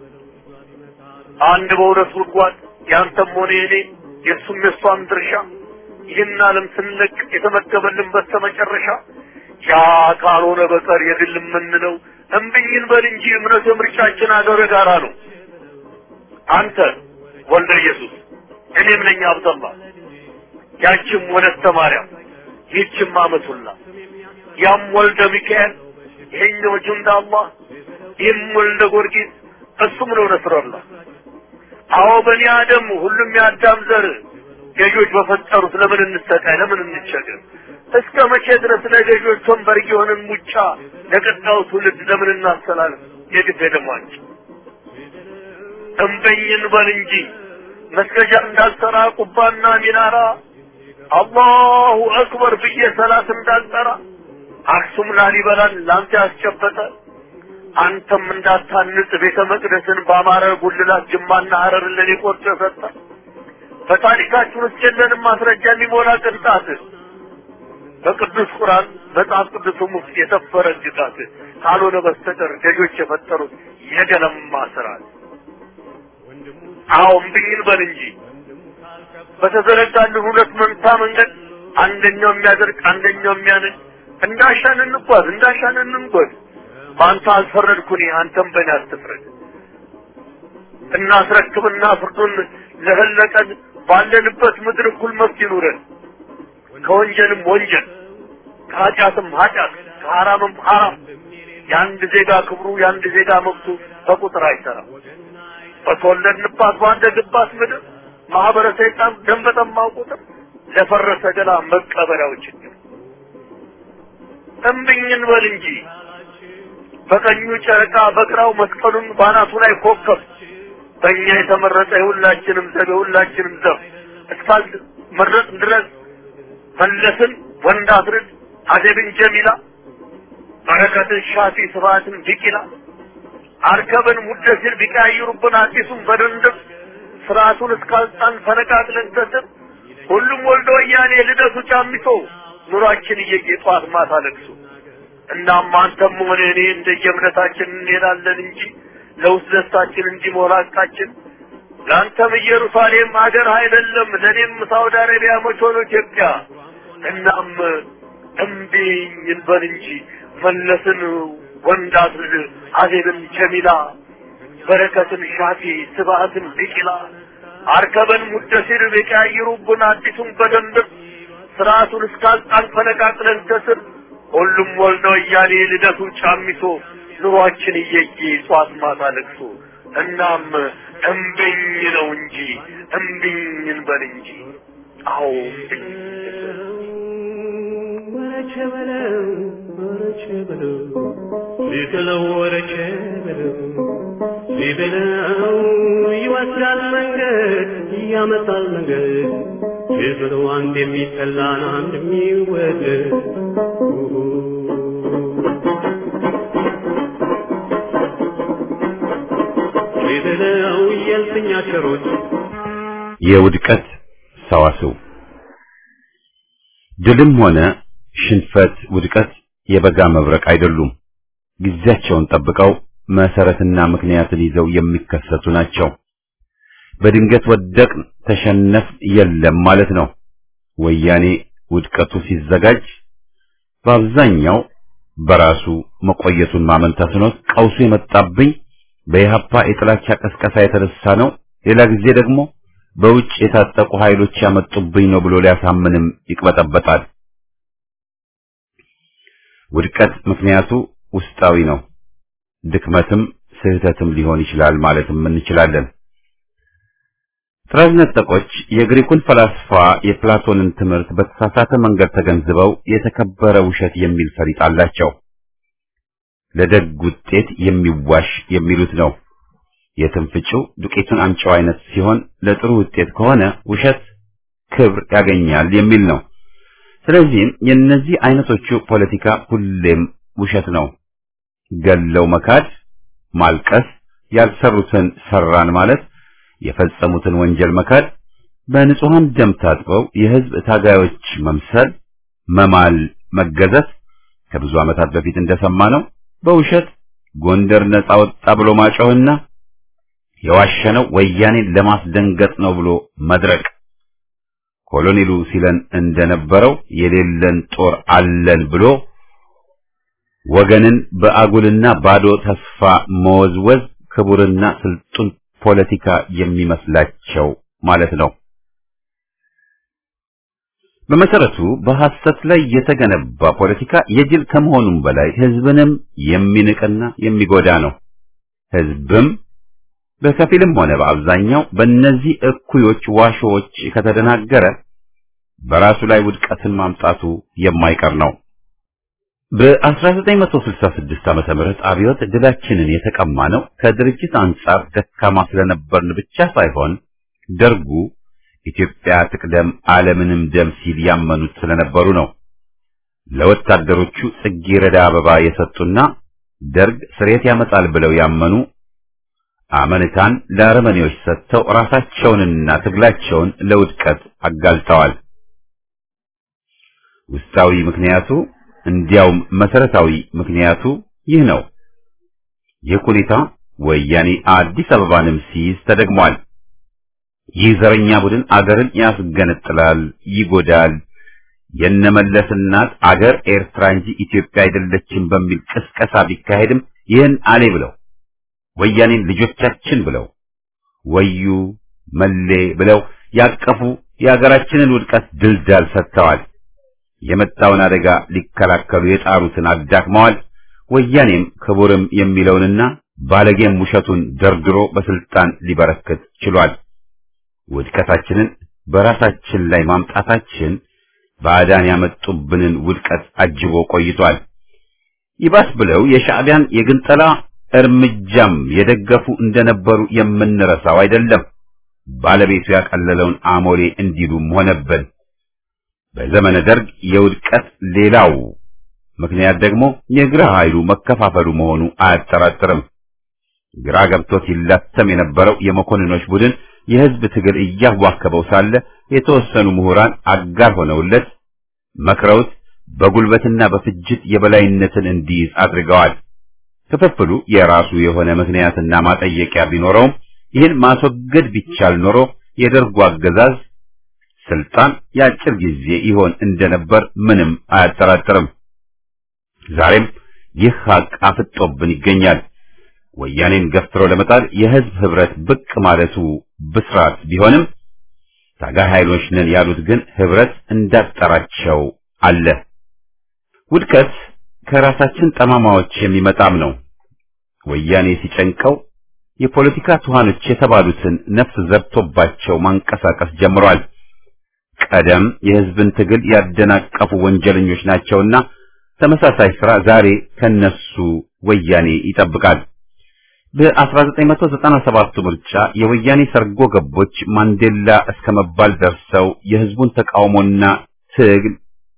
አንድ በሁለት ጉድጓድ ያንተም ሆነ የኔ የእሱም የእሷም ድርሻ ይህን ዓለም ስንለቅ የተመደበልን በስተመጨረሻ ያ ካልሆነ በቀር የግል የምንለው እምብኝን በል እንጂ እምነት ምርጫችን አገር ጋራ ነው። አንተ ወልደ ኢየሱስ እኔም ነኝ አብደላ ያችም ወለተ ማርያም ይህችም አመቱላ ያም ወልደ ሚካኤል ይሄኛው ጁንዳ አላህ ይህም ወልደ ጊዮርጊስ እሱም ነው ነስረላ አዎ በኒ አደም ሁሉም የአዳም ዘር ገዦች በፈጠሩት ለምን እንሰቃይ? ለምን እንቸገር? እስከ መቼ ድረስ ለገዦች ወንበር የሆንን ሙጫ ለቀጣዩ ትውልድ ለምን እናስተላልፍ? የግድ ደሟች እምበኝን በል እንጂ መስገጃ እንዳልሰራ ቁባና ሚናራ አላሁ አክበር ብዬ ሰላት እንዳልጠራ አክሱም ላሊበላን ላንተ ያስጨበጠ አንተም እንዳታንጽ ቤተ መቅደስን በአማረ ጉልላት ጅማና ሀረርን ለኔ ቆርጦ ሰጠ። በታሪካችን ውስጥ የለንም ማስረጃ የሚሞላ ቅንጣት በቅዱስ ቁርአን መጽሐፍ ቅዱስም ውስጥ የሰፈረ ግጣት ካልሆነ በስተቀር ገዦች የፈጠሩት የገለማ ስርዓት። አዎ እምብኝን በል እንጂ በተዘረጋልን ሁለት መንታ መንገድ አንደኛው የሚያደርግ አንደኛው የሚያነድ እንዳሻን እንጓዝ እንዳሻን እንንጎድ። በአንተ አልፈረድኩኝ አንተም በእኔ አትፍረድ። እናስረክብና ፍርዱን ለፈለቀን ባለንበት ምድር እኩል መብት ይኑረን። ከወንጀልም ወንጀል ከኃጢአትም ኃጢአት ከሐራምም ሐራም የአንድ ዜጋ ክብሩ የአንድ ዜጋ መብቱ በቁጥር አይሰራም። በተወለድንባት ባደግባት ምድር ማህበረ ሰይጣን ደም በጠማው ቁጥር ለፈረሰ ገላ መቀበሪያው ችግር እምብኝን በል እንጂ በቀኙ ጨረቃ በግራው መስቀሉን ባናቱ ላይ ኮከብ በእኛ የተመረጠ የሁላችንም ዘብ የሁላችንም ዘብ እስካል መረጥ ድረስ መለስን ወንድ አስርድ አደብን ጀሚላ በረከትን ሻፊ ስብሐትን ቢቂላ አርከብን ሙደሲር ቢቀያይሩብን አዲሱን በድንድብ ስርዓቱን እስካልጣን ፈነቃቅለን ተስብ ሁሉም ወልዶ ወያኔ ልደቱ ጫሚቶ ኑሯችን እየየ ጠዋት ማታ ለቅሶ እናም አንተም ሆነ እኔ እንደየእምነታችን እንሄዳለን እንጂ ለውስጥ ደስታችን እንዲሞላ ቃችን ለአንተም ኢየሩሳሌም ሀገር አይደለም ለእኔም ሳውዲ አረቢያ መች ሆኖ ኢትዮጵያ እናም እምቢኝ እንበል እንጂ መለስን ወንድ አስርድ አዜብን ጀሚላ በረከትን ሻፊ ስብሐትን ቢቂላ አርከበን ሙደሲር ቢቀያይሩብን አዲሱን በደንብ ስርዓቱን እስካልጣን ፈነቃቅለን ከስር ሁሉም ወልደ ወያኔ ልደቱ ጫሚሶ ኑሯችን እየየ ጧት ማታ ለቅሶ እናም እምቢኝ ነው እንጂ እምቢኝ እንበል እንጂ አዎ እምቢኝ ወረቸ በለው ወረቸ በለው ሊጥለው ወረቸ በለው ሊበለው ይወስዳል መንገድ ያመጣል መንገድ ሊጥለው አንድ የሚጠላን አንድ የሚወደድ ሊበለው የልፍኛ ቸሮች የውድቀት ሰዋስው ድልም ሆነ ሽንፈት፣ ውድቀት የበጋ መብረቅ አይደሉም። ጊዜያቸውን ጠብቀው መሰረትና ምክንያትን ይዘው የሚከሰቱ ናቸው። በድንገት ወደቅን፣ ተሸነፍ የለም ማለት ነው። ወያኔ ውድቀቱ ሲዘጋጅ በአብዛኛው በራሱ መቆየቱን ማመን ተስኖት ቀውሱ የመጣብኝ በኢህአፓ የጥላቻ ቀስቀሳ የተነሳ ነው፣ ሌላ ጊዜ ደግሞ በውጭ የታጠቁ ኃይሎች ያመጡብኝ ነው ብሎ ሊያሳምንም ይቅበጠበጣል። ውድቀት ምክንያቱ ውስጣዊ ነው። ድክመትም ስህተትም ሊሆን ይችላል ማለትም እንችላለን። ጥራዝ ነጠቆች የግሪኩን ፈላስፋ የፕላቶንን ትምህርት በተሳሳተ መንገድ ተገንዝበው የተከበረ ውሸት የሚል ፈሊጥ አላቸው። ለደግ ውጤት የሚዋሽ የሚሉት ነው። የትንፍጩ ዱቄቱን አምጪው አይነት ሲሆን ለጥሩ ውጤት ከሆነ ውሸት ክብር ያገኛል የሚል ነው። ስለዚህም የእነዚህ አይነቶቹ ፖለቲካ ሁሌም ውሸት ነው። ገለው መካድ፣ ማልቀስ፣ ያልሰሩትን ሰራን ማለት፣ የፈጸሙትን ወንጀል መካድ፣ በንጹሐን ደም ታጥበው የህዝብ ታጋዮች መምሰል፣ መማል፣ መገዘት ከብዙ ዓመታት በፊት እንደሰማነው በውሸት ጎንደር ነጻ ወጣ ብሎ ማጮህና የዋሸነው ወያኔን ለማስደንገጥ ነው ብሎ መድረቅ ኮሎኔሉ ሲለን እንደነበረው የሌለን ጦር አለን ብሎ ወገንን በአጉልና ባዶ ተስፋ መወዝወዝ ክቡርና ስልጡን ፖለቲካ የሚመስላቸው ማለት ነው። በመሰረቱ በሐሰት ላይ የተገነባ ፖለቲካ የጅል ከመሆኑም በላይ ህዝብንም የሚንቅና የሚጎዳ ነው። ህዝብም በከፊልም ሆነ በአብዛኛው በእነዚህ እኩዮች ዋሾዎች ከተደናገረ በራሱ ላይ ውድቀትን ማምጣቱ የማይቀር ነው። በ1966 ዓመተ ምህረት አብዮት ድላችንን የተቀማ ነው ከድርጅት አንጻር ደካማ ስለነበርን ብቻ ሳይሆን ደርጉ ኢትዮጵያ ትቅደም ዓለምንም ደም ሲል ያመኑት ስለነበሩ ነው። ለወታደሮቹ ጽጌረዳ አበባ የሰጡና ደርግ ስሬት ያመጣል ብለው ያመኑ አመኔታን ለአረመኔዎች ሰጥተው ራሳቸውንና ትግላቸውን ለውድቀት አጋልጠዋል። ውስጣዊ ምክንያቱ እንዲያውም መሰረታዊ ምክንያቱ ይህ ነው። ይህ ሁኔታ ወያኔ አዲስ አበባንም ሲይዝ ተደግሟል። ይህ ዘረኛ ቡድን አገርን ያስገነጥላል፣ ይጎዳል። የነመለስ እናት አገር ኤርትራ እንጂ ኢትዮጵያ አይደለችም በሚል ቅስቀሳ ቢካሄድም ይህን አሌ ብለው ወያኔን ልጆቻችን ብለው ወዩ መሌ ብለው ያቀፉ የሀገራችንን ውድቀት ድልዳል ሰጥተዋል። የመጣውን አደጋ ሊከላከሉ የጣሩትን አዳክመዋል። ወያኔም ክቡርም የሚለውንና ባለጌም ውሸቱን ደርድሮ በስልጣን ሊበረክት ችሏል። ውድቀታችንን በራሳችን ላይ ማምጣታችን ባዕዳን ያመጡብንን ውድቀት አጅቦ ቆይቷል። ይባስ ብለው የሻዕቢያን የግንጠላ እርምጃም የደገፉ እንደነበሩ የምንረሳው አይደለም። ባለቤቱ ያቀለለውን አሞሌ እንዲሉም ሆነብን። በዘመነ ደርግ የውድቀት ሌላው ምክንያት ደግሞ የግራ ኃይሉ መከፋፈሉ መሆኑ አያጠራጥርም። ግራ ገብቶት ይላተም የነበረው የመኮንኖች ቡድን የህዝብ ትግል እያዋከበው ሳለ የተወሰኑ ምሁራን አጋር ሆነውለት መክረውት በጉልበትና በፍጅት የበላይነትን እንዲይዝ አድርገዋል። ክፍፍሉ የራሱ የሆነ ምክንያትና ማጠየቂያ ቢኖረውም ይህን ማስወገድ ቢቻል ኖሮ የደርጉ አገዛዝ ስልጣን የአጭር ጊዜ ይሆን እንደነበር ምንም አያጠራጥርም። ዛሬም ይህ ሀቅ አፍጦብን ይገኛል። ወያኔን ገፍትሮ ለመጣል የህዝብ ህብረት ብቅ ማለቱ ብስራት ቢሆንም ታጋይ ኃይሎች ነን ያሉት ግን ህብረት እንዳጠራቸው አለ። ውድቀት ከራሳችን ጠማማዎች የሚመጣም ነው። ወያኔ ሲጨንቀው የፖለቲካ ቱሃኖች የተባሉትን ነፍስ ዘርቶባቸው ማንቀሳቀስ ጀምሯል። ቀደም የህዝብን ትግል ያደናቀፉ ወንጀለኞች ናቸውና ተመሳሳይ ስራ ዛሬ ከነሱ ወያኔ ይጠብቃል። በ1997 ምርጫ የወያኔ ሰርጎ ገቦች ማንዴላ እስከ መባል ደርሰው የህዝቡን ተቃውሞና ትግል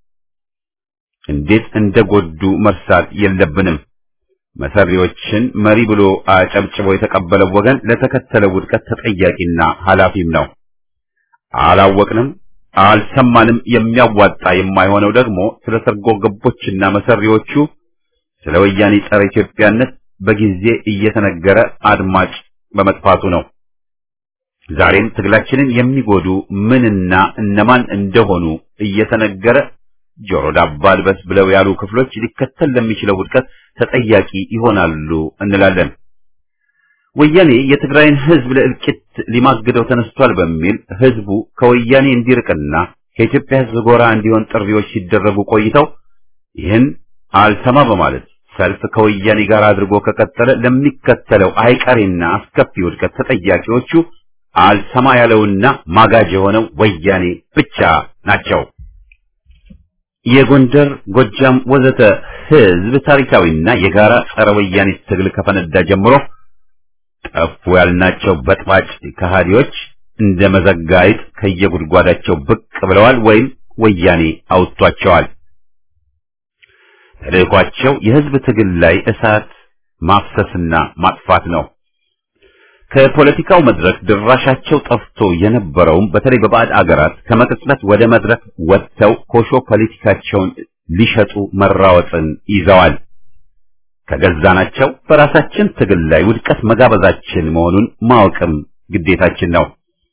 እንዴት እንደጎዱ መርሳት የለብንም። መሰሪዎችን መሪ ብሎ አጨብጭቦ የተቀበለው ወገን ለተከተለው ውድቀት ተጠያቂና ኃላፊም ነው። አላወቅንም፣ አልሰማንም። የሚያዋጣ የማይሆነው ደግሞ ስለ ሰርጎ ገቦችና መሰሪዎቹ ስለ ወያኔ ጸረ ኢትዮጵያነት በጊዜ እየተነገረ አድማጭ በመጥፋቱ ነው። ዛሬም ትግላችንን የሚጎዱ ምንና እነማን እንደሆኑ እየተነገረ ጆሮ ዳባ ልበስ ብለው ያሉ ክፍሎች ሊከተል ለሚችለው ውድቀት ተጠያቂ ይሆናሉ እንላለን። ወያኔ የትግራይን ህዝብ ለእልቂት ሊማግደው ተነስቷል በሚል ህዝቡ ከወያኔ እንዲርቅና ከኢትዮጵያ ህዝብ ጎራ እንዲሆን ጥሪዎች ሲደረጉ ቆይተው ይህን አልሰማ በማለት ሰልፍ ከወያኔ ጋር አድርጎ ከቀጠለ ለሚከተለው አይቀሬና አስከፊ ውድቀት ተጠያቂዎቹ አልሰማ ያለውና ማጋጅ የሆነው ወያኔ ብቻ ናቸው። የጎንደር፣ ጎጃም ወዘተ ህዝብ ታሪካዊና የጋራ ጸረ ወያኔ ትግል ከፈነዳ ጀምሮ ጠፉ ያልናቸው በጥባጭ ከሃዲዎች እንደ መዘጋይት ከየጉድጓዳቸው ብቅ ብለዋል ወይም ወያኔ አውጥቷቸዋል። ተልእኳቸው የህዝብ ትግል ላይ እሳት ማፍሰስና ማጥፋት ነው። ከፖለቲካው መድረክ ድራሻቸው ጠፍቶ የነበረውም በተለይ በባዕድ አገራት ከመቅጽበት ወደ መድረክ ወጥተው ኮሾ ፖለቲካቸውን ሊሸጡ መራወጥን ይዘዋል። ከገዛናቸው በራሳችን ትግል ላይ ውድቀት መጋበዛችን መሆኑን ማወቅም ግዴታችን ነው።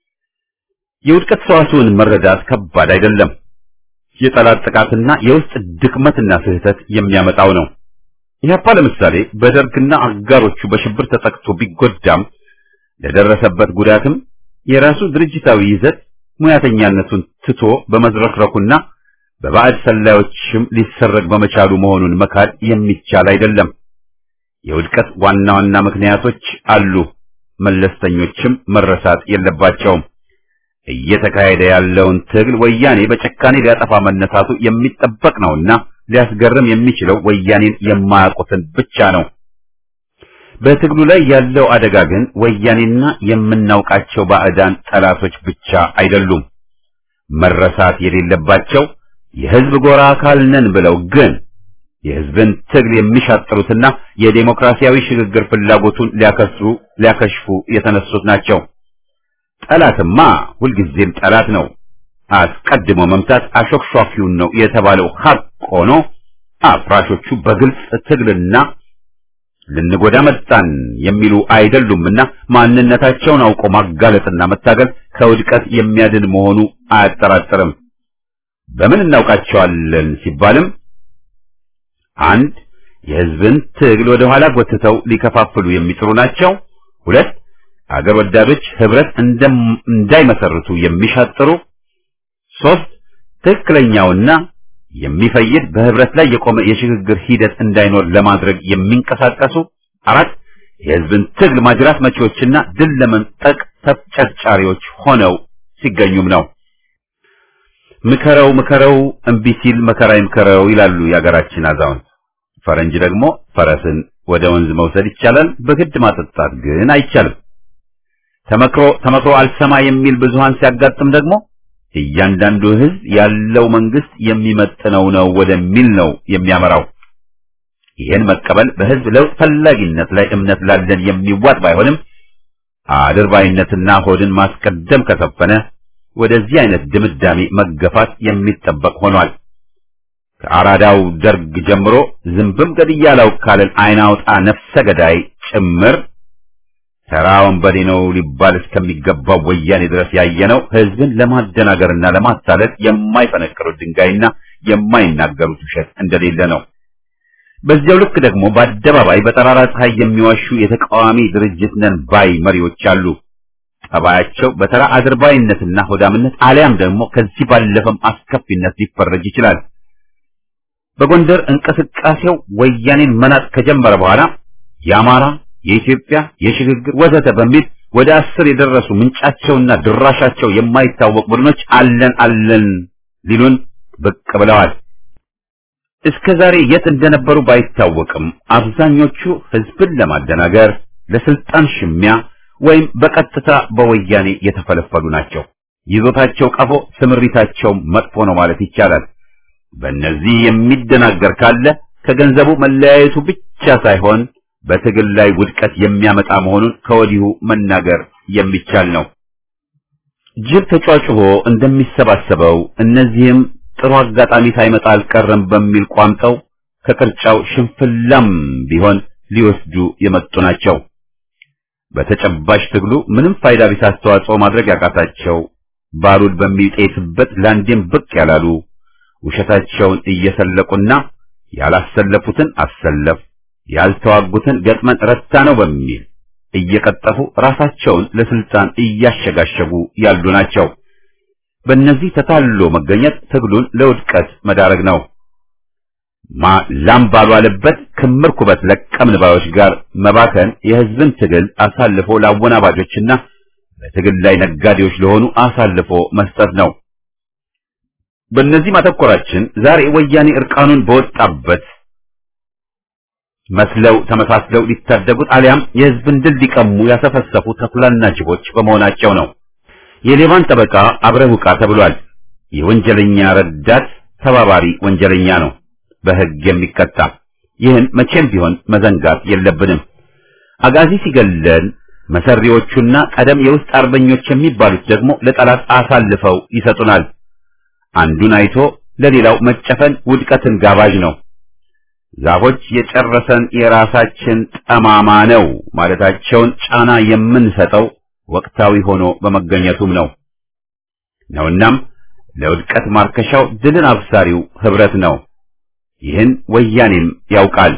የውድቀት ሰዋስውን መረዳት ከባድ አይደለም። የጠላት ጥቃትና የውስጥ ድክመትና ስህተት የሚያመጣው ነው። ኢህአፓ ለምሳሌ በደርግና አጋሮቹ በሽብር ተጠቅቶ ቢጎዳም ለደረሰበት ጉዳትም የራሱ ድርጅታዊ ይዘት ሙያተኛነቱን ትቶ በመዝረክረኩና በባዕድ ሰላዮችም ሊሰረግ በመቻሉ መሆኑን መካድ የሚቻል አይደለም። የውድቀት ዋና ዋና ምክንያቶች አሉ፣ መለስተኞችም መረሳት የለባቸውም። እየተካሄደ ያለውን ትግል ወያኔ በጨካኔ ሊያጠፋ መነሳቱ የሚጠበቅ ነውና ሊያስገርም የሚችለው ወያኔን የማያውቁትን ብቻ ነው። በትግሉ ላይ ያለው አደጋ ግን ወያኔና የምናውቃቸው ባዕዳን ጠላቶች ብቻ አይደሉም። መረሳት የሌለባቸው የህዝብ ጎራ አካል ነን ብለው ግን የህዝብን ትግል የሚሻጥሩትና የዴሞክራሲያዊ ሽግግር ፍላጎቱን ሊያከስሩ ሊያከሽፉ የተነሱት ናቸው። ጠላትማ ሁልጊዜም ጠላት ነው። አስቀድሞ መምታት አሾክሿኪውን ነው የተባለው ሀቅ ሆኖ አፍራሾቹ በግልጽ ትግልና ልንጎዳ መጣን የሚሉ አይደሉምና ማንነታቸውን አውቆ ማጋለጥና መታገል ከውድቀት የሚያድን መሆኑ አያጠራጥርም። በምን እናውቃቸዋለን ሲባልም አንድ የህዝብን ትግል ወደ ኋላ ጎትተው ሊከፋፍሉ የሚጥሩ ናቸው። ሁለት አገር ወዳዶች ህብረት እንዳይመሰርቱ የሚሻጥሩ። ሶስት ትክክለኛውና የሚፈይድ በህብረት ላይ የቆመ የሽግግር ሂደት እንዳይኖር ለማድረግ የሚንቀሳቀሱ። አራት የህዝብን ትግል ማጅራት መቺዎችና ድል ለመንጠቅ ተፍጨርጫሪዎች ሆነው ሲገኙም ነው። ምከረው ምከረው እምቢ ሲል መከራ ይምከረው ይላሉ የአገራችን አዛውንት። ፈረንጅ ደግሞ ፈረስን ወደ ወንዝ መውሰድ ይቻላል፣ በግድ ማጠጣት ግን አይቻልም። ተመክሮ ተመክሮ አልሰማ የሚል ብዙሃን ሲያጋጥም ደግሞ እያንዳንዱ ህዝብ ያለው መንግስት የሚመጥነው ነው ወደሚል ነው የሚያመራው። ይህን መቀበል በህዝብ ለውጥ ፈላጊነት ላይ እምነት ላለን የሚዋጥ ባይሆንም አድርባይነትና ሆድን ማስቀደም ከሰፈነ ወደዚህ አይነት ድምዳሜ መገፋት የሚጠበቅ ሆኗል። ከአራዳው ደርግ ጀምሮ ዝንብም ገድያለው ካለን አይን አውጣ ነፍሰ ገዳይ ጭምር ተራ ወንበዴ ነው ሊባል እስከሚገባው ወያኔ ድረስ ያየነው ህዝብን ለማደናገርና ለማታለል የማይፈነቅሩት ድንጋይና የማይናገሩት ውሸት እንደሌለ ነው። በዚያው ልክ ደግሞ በአደባባይ በጠራራ ፀሐይ የሚዋሹ የተቃዋሚ ድርጅት ነን ባይ መሪዎች አሉ። ጠባያቸው በተራ አድርባይነትና ሆዳምነት አሊያም ደግሞ ከዚህ ባለፈም አስከፊነት ሊፈረጅ ይችላል። በጎንደር እንቅስቃሴው ወያኔን መናጥ ከጀመረ በኋላ የአማራ፣ የኢትዮጵያ፣ የሽግግር ወዘተ በሚል ወደ አስር የደረሱ ምንጫቸውና ድራሻቸው የማይታወቅ ቡድኖች አለን አለን ሊሉን ብቅ ብለዋል። እስከ ዛሬ የት እንደነበሩ ባይታወቅም አብዛኞቹ ህዝብን ለማደናገር ለስልጣን ሽሚያ ወይም በቀጥታ በወያኔ የተፈለፈሉ ናቸው። ይዞታቸው ቀፎ፣ ስምሪታቸው መጥፎ ነው ማለት ይቻላል። በእነዚህ የሚደናገር ካለ ከገንዘቡ መለያየቱ ብቻ ሳይሆን በትግል ላይ ውድቀት የሚያመጣ መሆኑን ከወዲሁ መናገር የሚቻል ነው። ጅብ ተጫጭሆ እንደሚሰባሰበው እነዚህም ጥሩ አጋጣሚ ሳይመጣ አልቀረም በሚል ቋምጠው ከቅርጫው ሽንፍላም ቢሆን ሊወስዱ የመጡ ናቸው። በተጨባጭ ትግሉ ምንም ፋይዳ ቢስ አስተዋጽኦ ማድረግ ያቃታቸው ባሩድ በሚጤስበት ላንዴም ብቅ ያላሉ ውሸታቸውን እየሰለቁና ያላሰለፉትን አሰለፍ ያልተዋጉትን ገጥመን ረታ ነው በሚል እየቀጠፉ ራሳቸውን ለስልጣን እያሸጋሸጉ ያሉ ናቸው። በእነዚህ ተታሎ መገኘት ትግሉን ለውድቀት መዳረግ ነው። ማ ላም ባልዋለበት ክምር ኩበት ለቀምን ባዮች ጋር መባከን የህዝብን ትግል አሳልፎ ለአወናባጆችና በትግል ላይ ነጋዴዎች ለሆኑ አሳልፎ መስጠት ነው። በእነዚህ ማተኮራችን ዛሬ ወያኔ እርቃኑን በወጣበት መስለው ተመሳስለው ሊታደጉት አሊያም የህዝብን ድል ሊቀሙ ያሰፈሰፉ ተኩላና ጅቦች በመሆናቸው ነው። የሌባን ጠበቃ አብረህ ውቃ ተብሏል። የወንጀለኛ ረዳት ተባባሪ ወንጀለኛ ነው በህግ የሚቀጣ። ይህን መቼም ቢሆን መዘንጋት የለብንም። አጋዚ ሲገለን መሰሪዎቹና ቀደም የውስጥ አርበኞች የሚባሉት ደግሞ ለጠላት አሳልፈው ይሰጡናል። አንዱን አይቶ ለሌላው መጨፈን ውድቀትን ጋባዥ ነው። ዛፎች የጨረሰን የራሳችን ጠማማ ነው ማለታቸውን ጫና የምንሰጠው ወቅታዊ ሆኖ በመገኘቱም ነው ነውናም ለውድቀት ማርከሻው ድልን አብሳሪው ህብረት ነው። ይህን ወያኔም ያውቃል።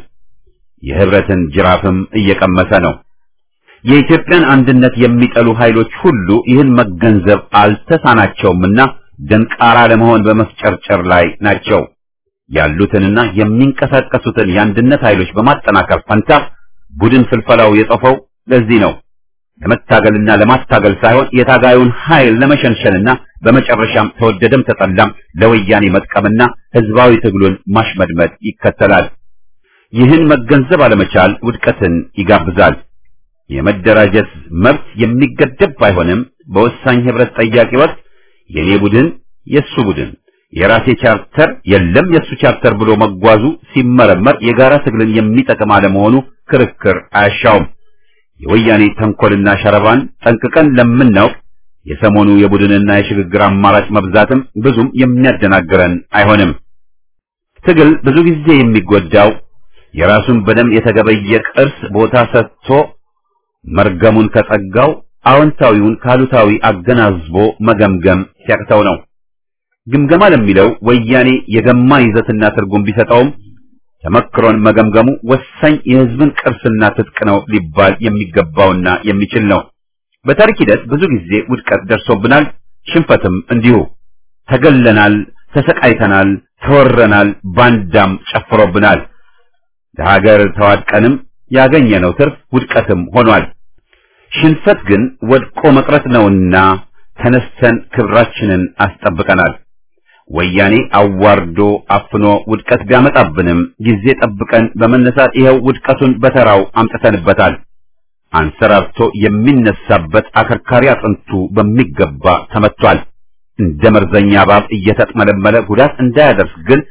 የህብረትን ጅራፍም እየቀመሰ ነው። የኢትዮጵያን አንድነት የሚጠሉ ኃይሎች ሁሉ ይህን መገንዘብ አልተሳናቸውምና ደንቃራ ለመሆን በመፍጨርጨር ላይ ናቸው። ያሉትንና የሚንቀሳቀሱትን የአንድነት ኃይሎች በማጠናከር ፈንታ ቡድን ፍልፈላው የጠፈው ለዚህ ነው። ለመታገልና ለማታገል ሳይሆን የታጋዩን ኃይል ለመሸንሸንና በመጨረሻም ተወደደም ተጠላም ለወያኔ መጥቀምና ህዝባዊ ትግሉን ማሽመድመድ ይከተላል። ይህን መገንዘብ አለመቻል ውድቀትን ይጋብዛል። የመደራጀት መብት የሚገደብ ባይሆንም በወሳኝ ህብረት ጠያቂ ወቅት የኔ ቡድን የሱ ቡድን የራሴ ቻርተር የለም የሱ ቻርተር ብሎ መጓዙ ሲመረመር የጋራ ትግልን የሚጠቅም አለመሆኑ ክርክር አያሻውም። የወያኔ ተንኮልና ሸረባን ጠንቅቀን ለምናውቅ የሰሞኑ የቡድንና የሽግግር አማራጭ መብዛትም ብዙም የሚያደናግረን አይሆንም። ትግል ብዙ ጊዜ የሚጎዳው የራሱን በደም የተገበየ ቅርስ ቦታ ሰጥቶ መርገሙን ከጸጋው አዎንታዊውን ካሉታዊ አገናዝቦ መገምገም ሲያቅተው ነው። ግምገማ ለሚለው ወያኔ የገማ ይዘትና ትርጉም ቢሰጠውም ተመክሮን መገምገሙ ወሳኝ የህዝብን ቅርስና ትጥቅ ነው ሊባል የሚገባውና የሚችል ነው። በታሪክ ሂደት ብዙ ጊዜ ውድቀት ደርሶብናል፣ ሽንፈትም እንዲሁ። ተገለናል፣ ተሰቃይተናል፣ ተወረናል፣ ባንዳም ጨፍሮብናል። ለሀገር ተዋድቀንም ያገኘነው ትርፍ ውድቀትም ሆኗል። ሽንፈት ግን ወድቆ መቅረት ነውና ተነስተን ክብራችንን አስጠብቀናል። ወያኔ አዋርዶ አፍኖ ውድቀት ቢያመጣብንም ጊዜ ጠብቀን በመነሳት ይኸው ውድቀቱን በተራው አምጥተንበታል። አንሰራርቶ የሚነሳበት አከርካሪ አጥንቱ በሚገባ ተመቷል። እንደ መርዘኛ እባብ እየተጥመለመለ ጉዳት እንዳያደርስ ግን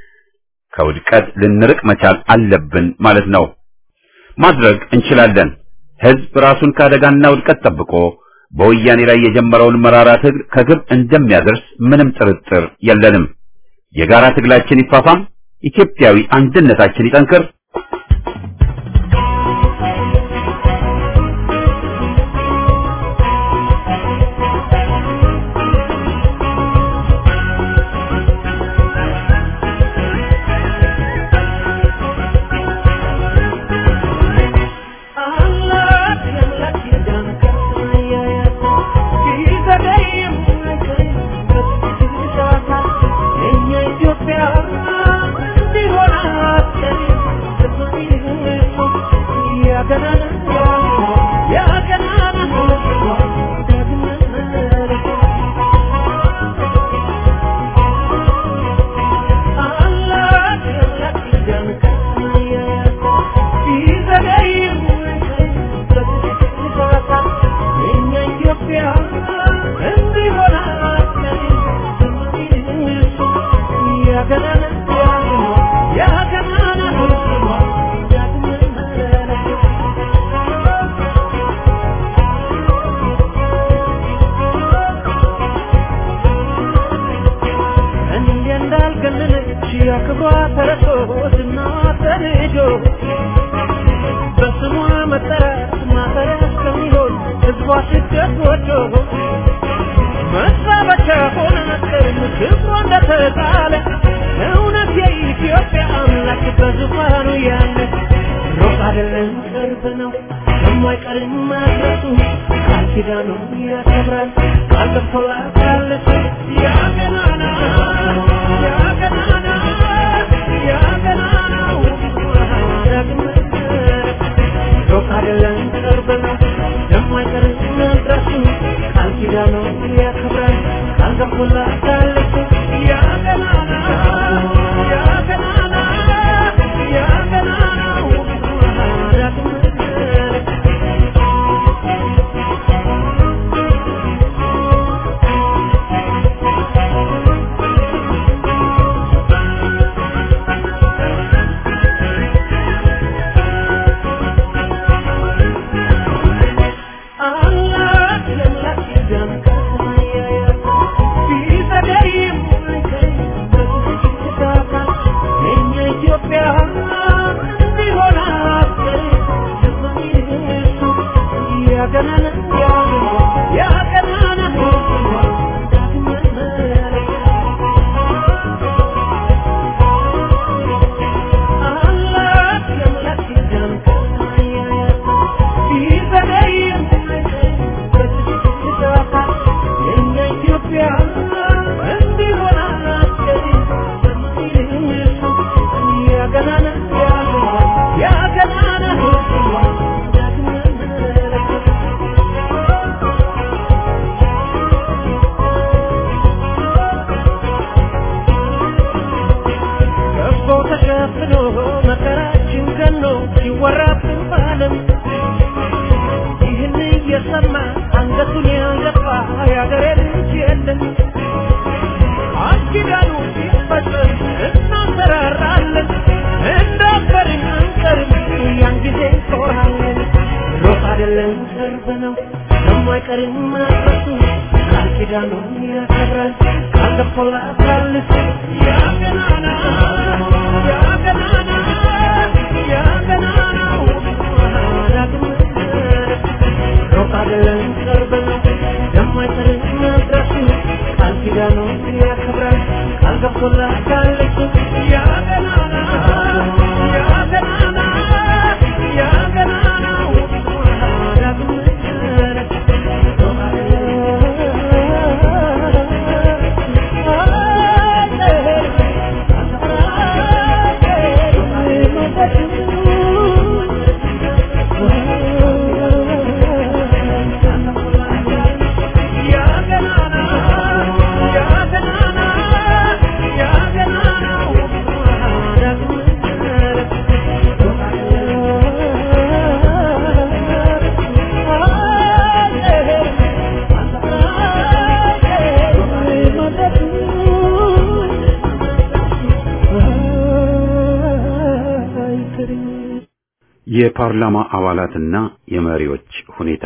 ከውድቀት ልንርቅ መቻል አለብን ማለት ነው። ማድረግ እንችላለን። ህዝብ ራሱን ከአደጋና ውድቀት ጠብቆ በወያኔ ላይ የጀመረውን መራራ ትግል ከግብ እንደሚያደርስ ምንም ጥርጥር የለንም። የጋራ ትግላችን ይፋፋም፣ ኢትዮጵያዊ አንድነታችን ይጠንክር። Yeah. የፓርላማ አባላትና የመሪዎች ሁኔታ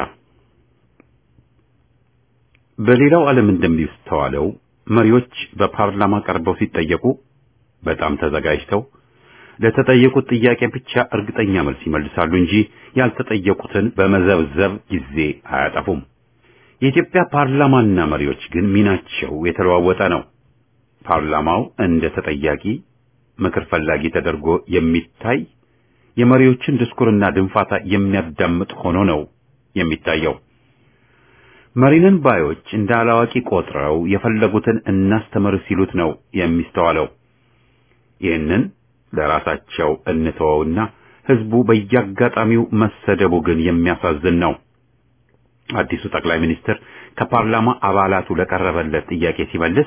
በሌላው ዓለም እንደሚስተዋለው መሪዎች በፓርላማ ቀርበው ሲጠየቁ በጣም ተዘጋጅተው ለተጠየቁት ጥያቄ ብቻ እርግጠኛ መልስ ይመልሳሉ እንጂ ያልተጠየቁትን በመዘብዘብ ጊዜ አያጠፉም። የኢትዮጵያ ፓርላማና መሪዎች ግን ሚናቸው የተለዋወጠ ነው። ፓርላማው እንደ ተጠያቂ ምክር ፈላጊ ተደርጎ የሚታይ የመሪዎችን ድስኩርና ድንፋታ የሚያዳምጥ ሆኖ ነው የሚታየው። መሪንን ባዮች እንደ አላዋቂ ቆጥረው የፈለጉትን እናስተምር ሲሉት ነው የሚስተዋለው። ይህንን ለራሳቸው እንተወውና ህዝቡ በየአጋጣሚው መሰደቡ ግን የሚያሳዝን ነው። አዲሱ ጠቅላይ ሚኒስትር ከፓርላማ አባላቱ ለቀረበለት ጥያቄ ሲመልስ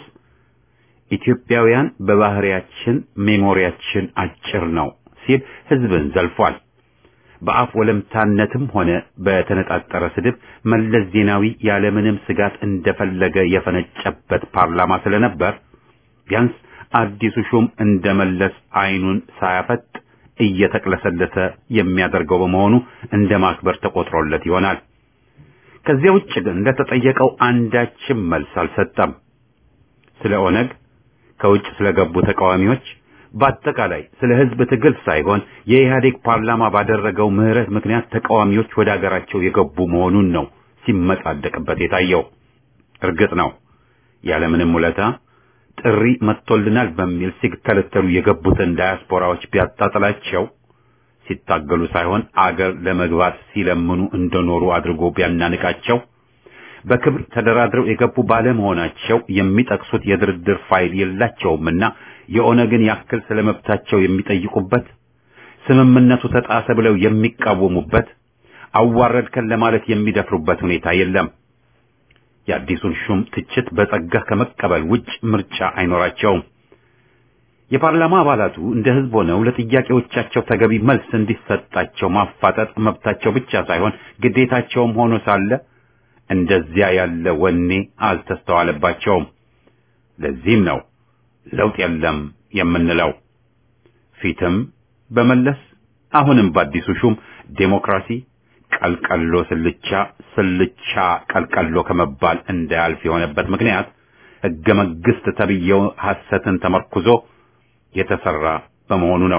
ኢትዮጵያውያን በባህሪያችን ሜሞሪያችን አጭር ነው ሲል ህዝብን ዘልፏል። በአፍ ወለምታነትም ሆነ በተነጣጠረ ስድብ መለስ ዜናዊ ያለምንም ስጋት እንደፈለገ የፈነጨበት ፓርላማ ስለነበር ቢያንስ አዲሱ ሹም እንደመለስ አይኑን ሳያፈጥ እየተቅለሰለሰ የሚያደርገው በመሆኑ እንደ ማክበር ተቆጥሮለት ይሆናል። ከዚያ ውጭ ግን ለተጠየቀው አንዳችም መልስ አልሰጠም። ስለ ኦነግ፣ ከውጭ ስለገቡ ተቃዋሚዎች፣ በአጠቃላይ ስለ ህዝብ ትግል ሳይሆን የኢህአዴግ ፓርላማ ባደረገው ምህረት ምክንያት ተቃዋሚዎች ወደ አገራቸው የገቡ መሆኑን ነው ሲመጻደቅበት የታየው። እርግጥ ነው ያለምንም ውለታ ጥሪ መጥቶልናል በሚል ሲከለተሉ የገቡትን ዳያስፖራዎች ቢያጣጥላቸው ሲታገሉ ሳይሆን አገር ለመግባት ሲለምኑ እንደኖሩ አድርጎ ቢያናንቃቸው በክብር ተደራድረው የገቡ ባለመሆናቸው የሚጠቅሱት የድርድር ፋይል የላቸውምና የኦነግን ያክል ስለመብታቸው የሚጠይቁበት ስምምነቱ ተጣሰ ብለው የሚቃወሙበት አዋረድከን ለማለት የሚደፍሩበት ሁኔታ የለም። የአዲሱን ሹም ትችት በጸጋ ከመቀበል ውጭ ምርጫ አይኖራቸውም። የፓርላማ አባላቱ እንደ ህዝብ ሆነው ለጥያቄዎቻቸው ተገቢ መልስ እንዲሰጣቸው ማፋጠጥ መብታቸው ብቻ ሳይሆን ግዴታቸውም ሆኖ ሳለ እንደዚያ ያለ ወኔ አልተስተዋለባቸውም። ለዚህም ነው ለውጥ የለም የምንለው። ፊትም በመለስ አሁንም በአዲሱ ሹም ዴሞክራሲ ቀልቀሎ ስልቻ ስልቻ ቀልቀሎ ከመባል እንዳያልፍ የሆነበት ምክንያት ህገ መንግስት ተብዬው ሐሰትን ተመርኩዞ የተሰራ በመሆኑ ነው።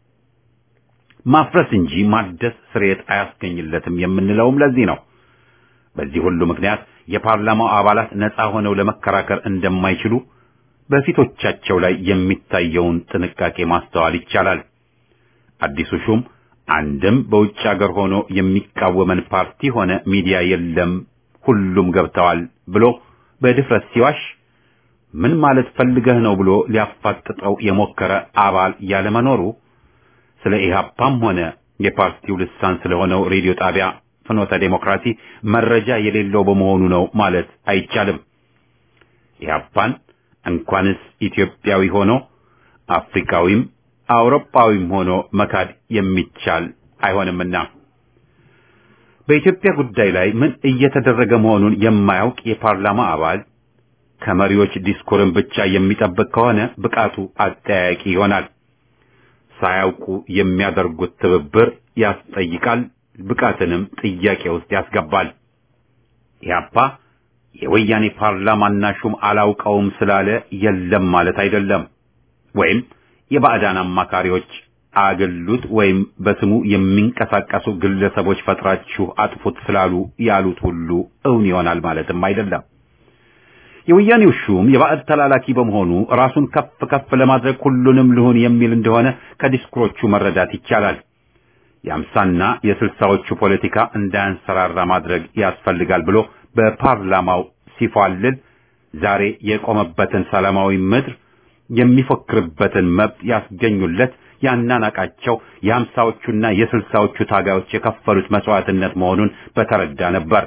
ማፍረስ እንጂ ማደስ ስርየት አያስገኝለትም የምንለውም ለዚህ ነው። በዚህ ሁሉ ምክንያት የፓርላማው አባላት ነፃ ሆነው ለመከራከር እንደማይችሉ በፊቶቻቸው ላይ የሚታየውን ጥንቃቄ ማስተዋል ይቻላል። አዲሱ ሹም አንድም በውጭ ሀገር ሆኖ የሚቃወመን ፓርቲ ሆነ ሚዲያ የለም፣ ሁሉም ገብተዋል ብሎ በድፍረት ሲዋሽ ምን ማለት ፈልገህ ነው ብሎ ሊያፋጥጠው የሞከረ አባል ያለመኖሩ ስለ ኢህአፓም ሆነ የፓርቲው ልሳን ስለሆነው ሬዲዮ ጣቢያ ፍኖተ ዴሞክራሲ መረጃ የሌለው በመሆኑ ነው ማለት አይቻልም። ኢህአፓን እንኳንስ ኢትዮጵያዊ ሆኖ አፍሪካዊም አውሮፓዊም ሆኖ መካድ የሚቻል አይሆንምና በኢትዮጵያ ጉዳይ ላይ ምን እየተደረገ መሆኑን የማያውቅ የፓርላማ አባል ከመሪዎች ዲስኩርን ብቻ የሚጠብቅ ከሆነ ብቃቱ አጠያያቂ ይሆናል። ሳያውቁ የሚያደርጉት ትብብር ያስጠይቃል፣ ብቃትንም ጥያቄ ውስጥ ያስገባል። ኢህአፓ የወያኔ ፓርላማና ሹም አላውቀውም ስላለ የለም ማለት አይደለም። ወይም የባዕዳን አማካሪዎች አገሉት ወይም በስሙ የሚንቀሳቀሱ ግለሰቦች ፈጥራችሁ አጥፉት ስላሉ ያሉት ሁሉ እውን ይሆናል ማለትም አይደለም። የወያኔው ሹም የባዕድ ተላላኪ በመሆኑ ራሱን ከፍ ከፍ ለማድረግ ሁሉንም ልሁን የሚል እንደሆነ ከዲስኩሮቹ መረዳት ይቻላል። የአምሳና የስልሳዎቹ ፖለቲካ እንዳያንሰራራ ማድረግ ያስፈልጋል ብሎ በፓርላማው ሲፏልል ዛሬ የቆመበትን ሰላማዊ ምድር የሚፎክርበትን መብት ያስገኙለት ያናናቃቸው የአምሳዎቹና የስልሳዎቹ ታጋዮች የከፈሉት መስዋዕትነት መሆኑን በተረዳ ነበር።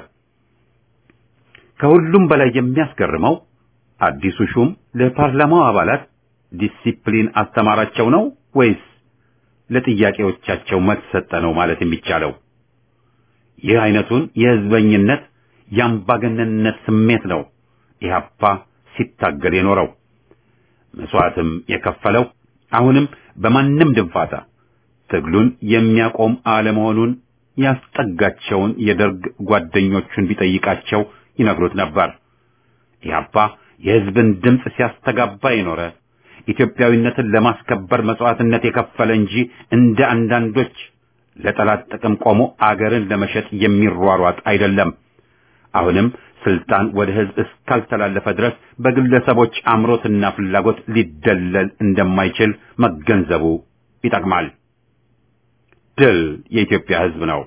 ከሁሉም በላይ የሚያስገርመው አዲሱ ሹም ለፓርላማው አባላት ዲሲፕሊን አስተማራቸው ነው ወይስ ለጥያቄዎቻቸው መልስ ሰጠ ነው ማለት የሚቻለው? ይህ አይነቱን የህዝበኝነት የአምባገነንነት ስሜት ነው ኢህአፓ ሲታገል የኖረው መስዋዕትም የከፈለው አሁንም በማንም ድንፋታ ትግሉን የሚያቆም አለመሆኑን ያስጠጋቸውን የደርግ ጓደኞቹን ቢጠይቃቸው ይነግሩት ነበር። ኢህአፓ የህዝብን ድምፅ ሲያስተጋባ የኖረ ኢትዮጵያዊነትን ለማስከበር መስዋዕትነት የከፈለ እንጂ እንደ አንዳንዶች ለጠላት ጥቅም ቆሞ አገርን ለመሸጥ የሚሯሯጥ አይደለም። አሁንም ስልጣን ወደ ህዝብ እስካልተላለፈ ድረስ በግለሰቦች አምሮትና ፍላጎት ሊደለል እንደማይችል መገንዘቡ ይጠቅማል። ድል የኢትዮጵያ ህዝብ ነው።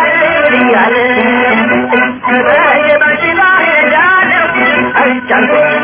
Thank you.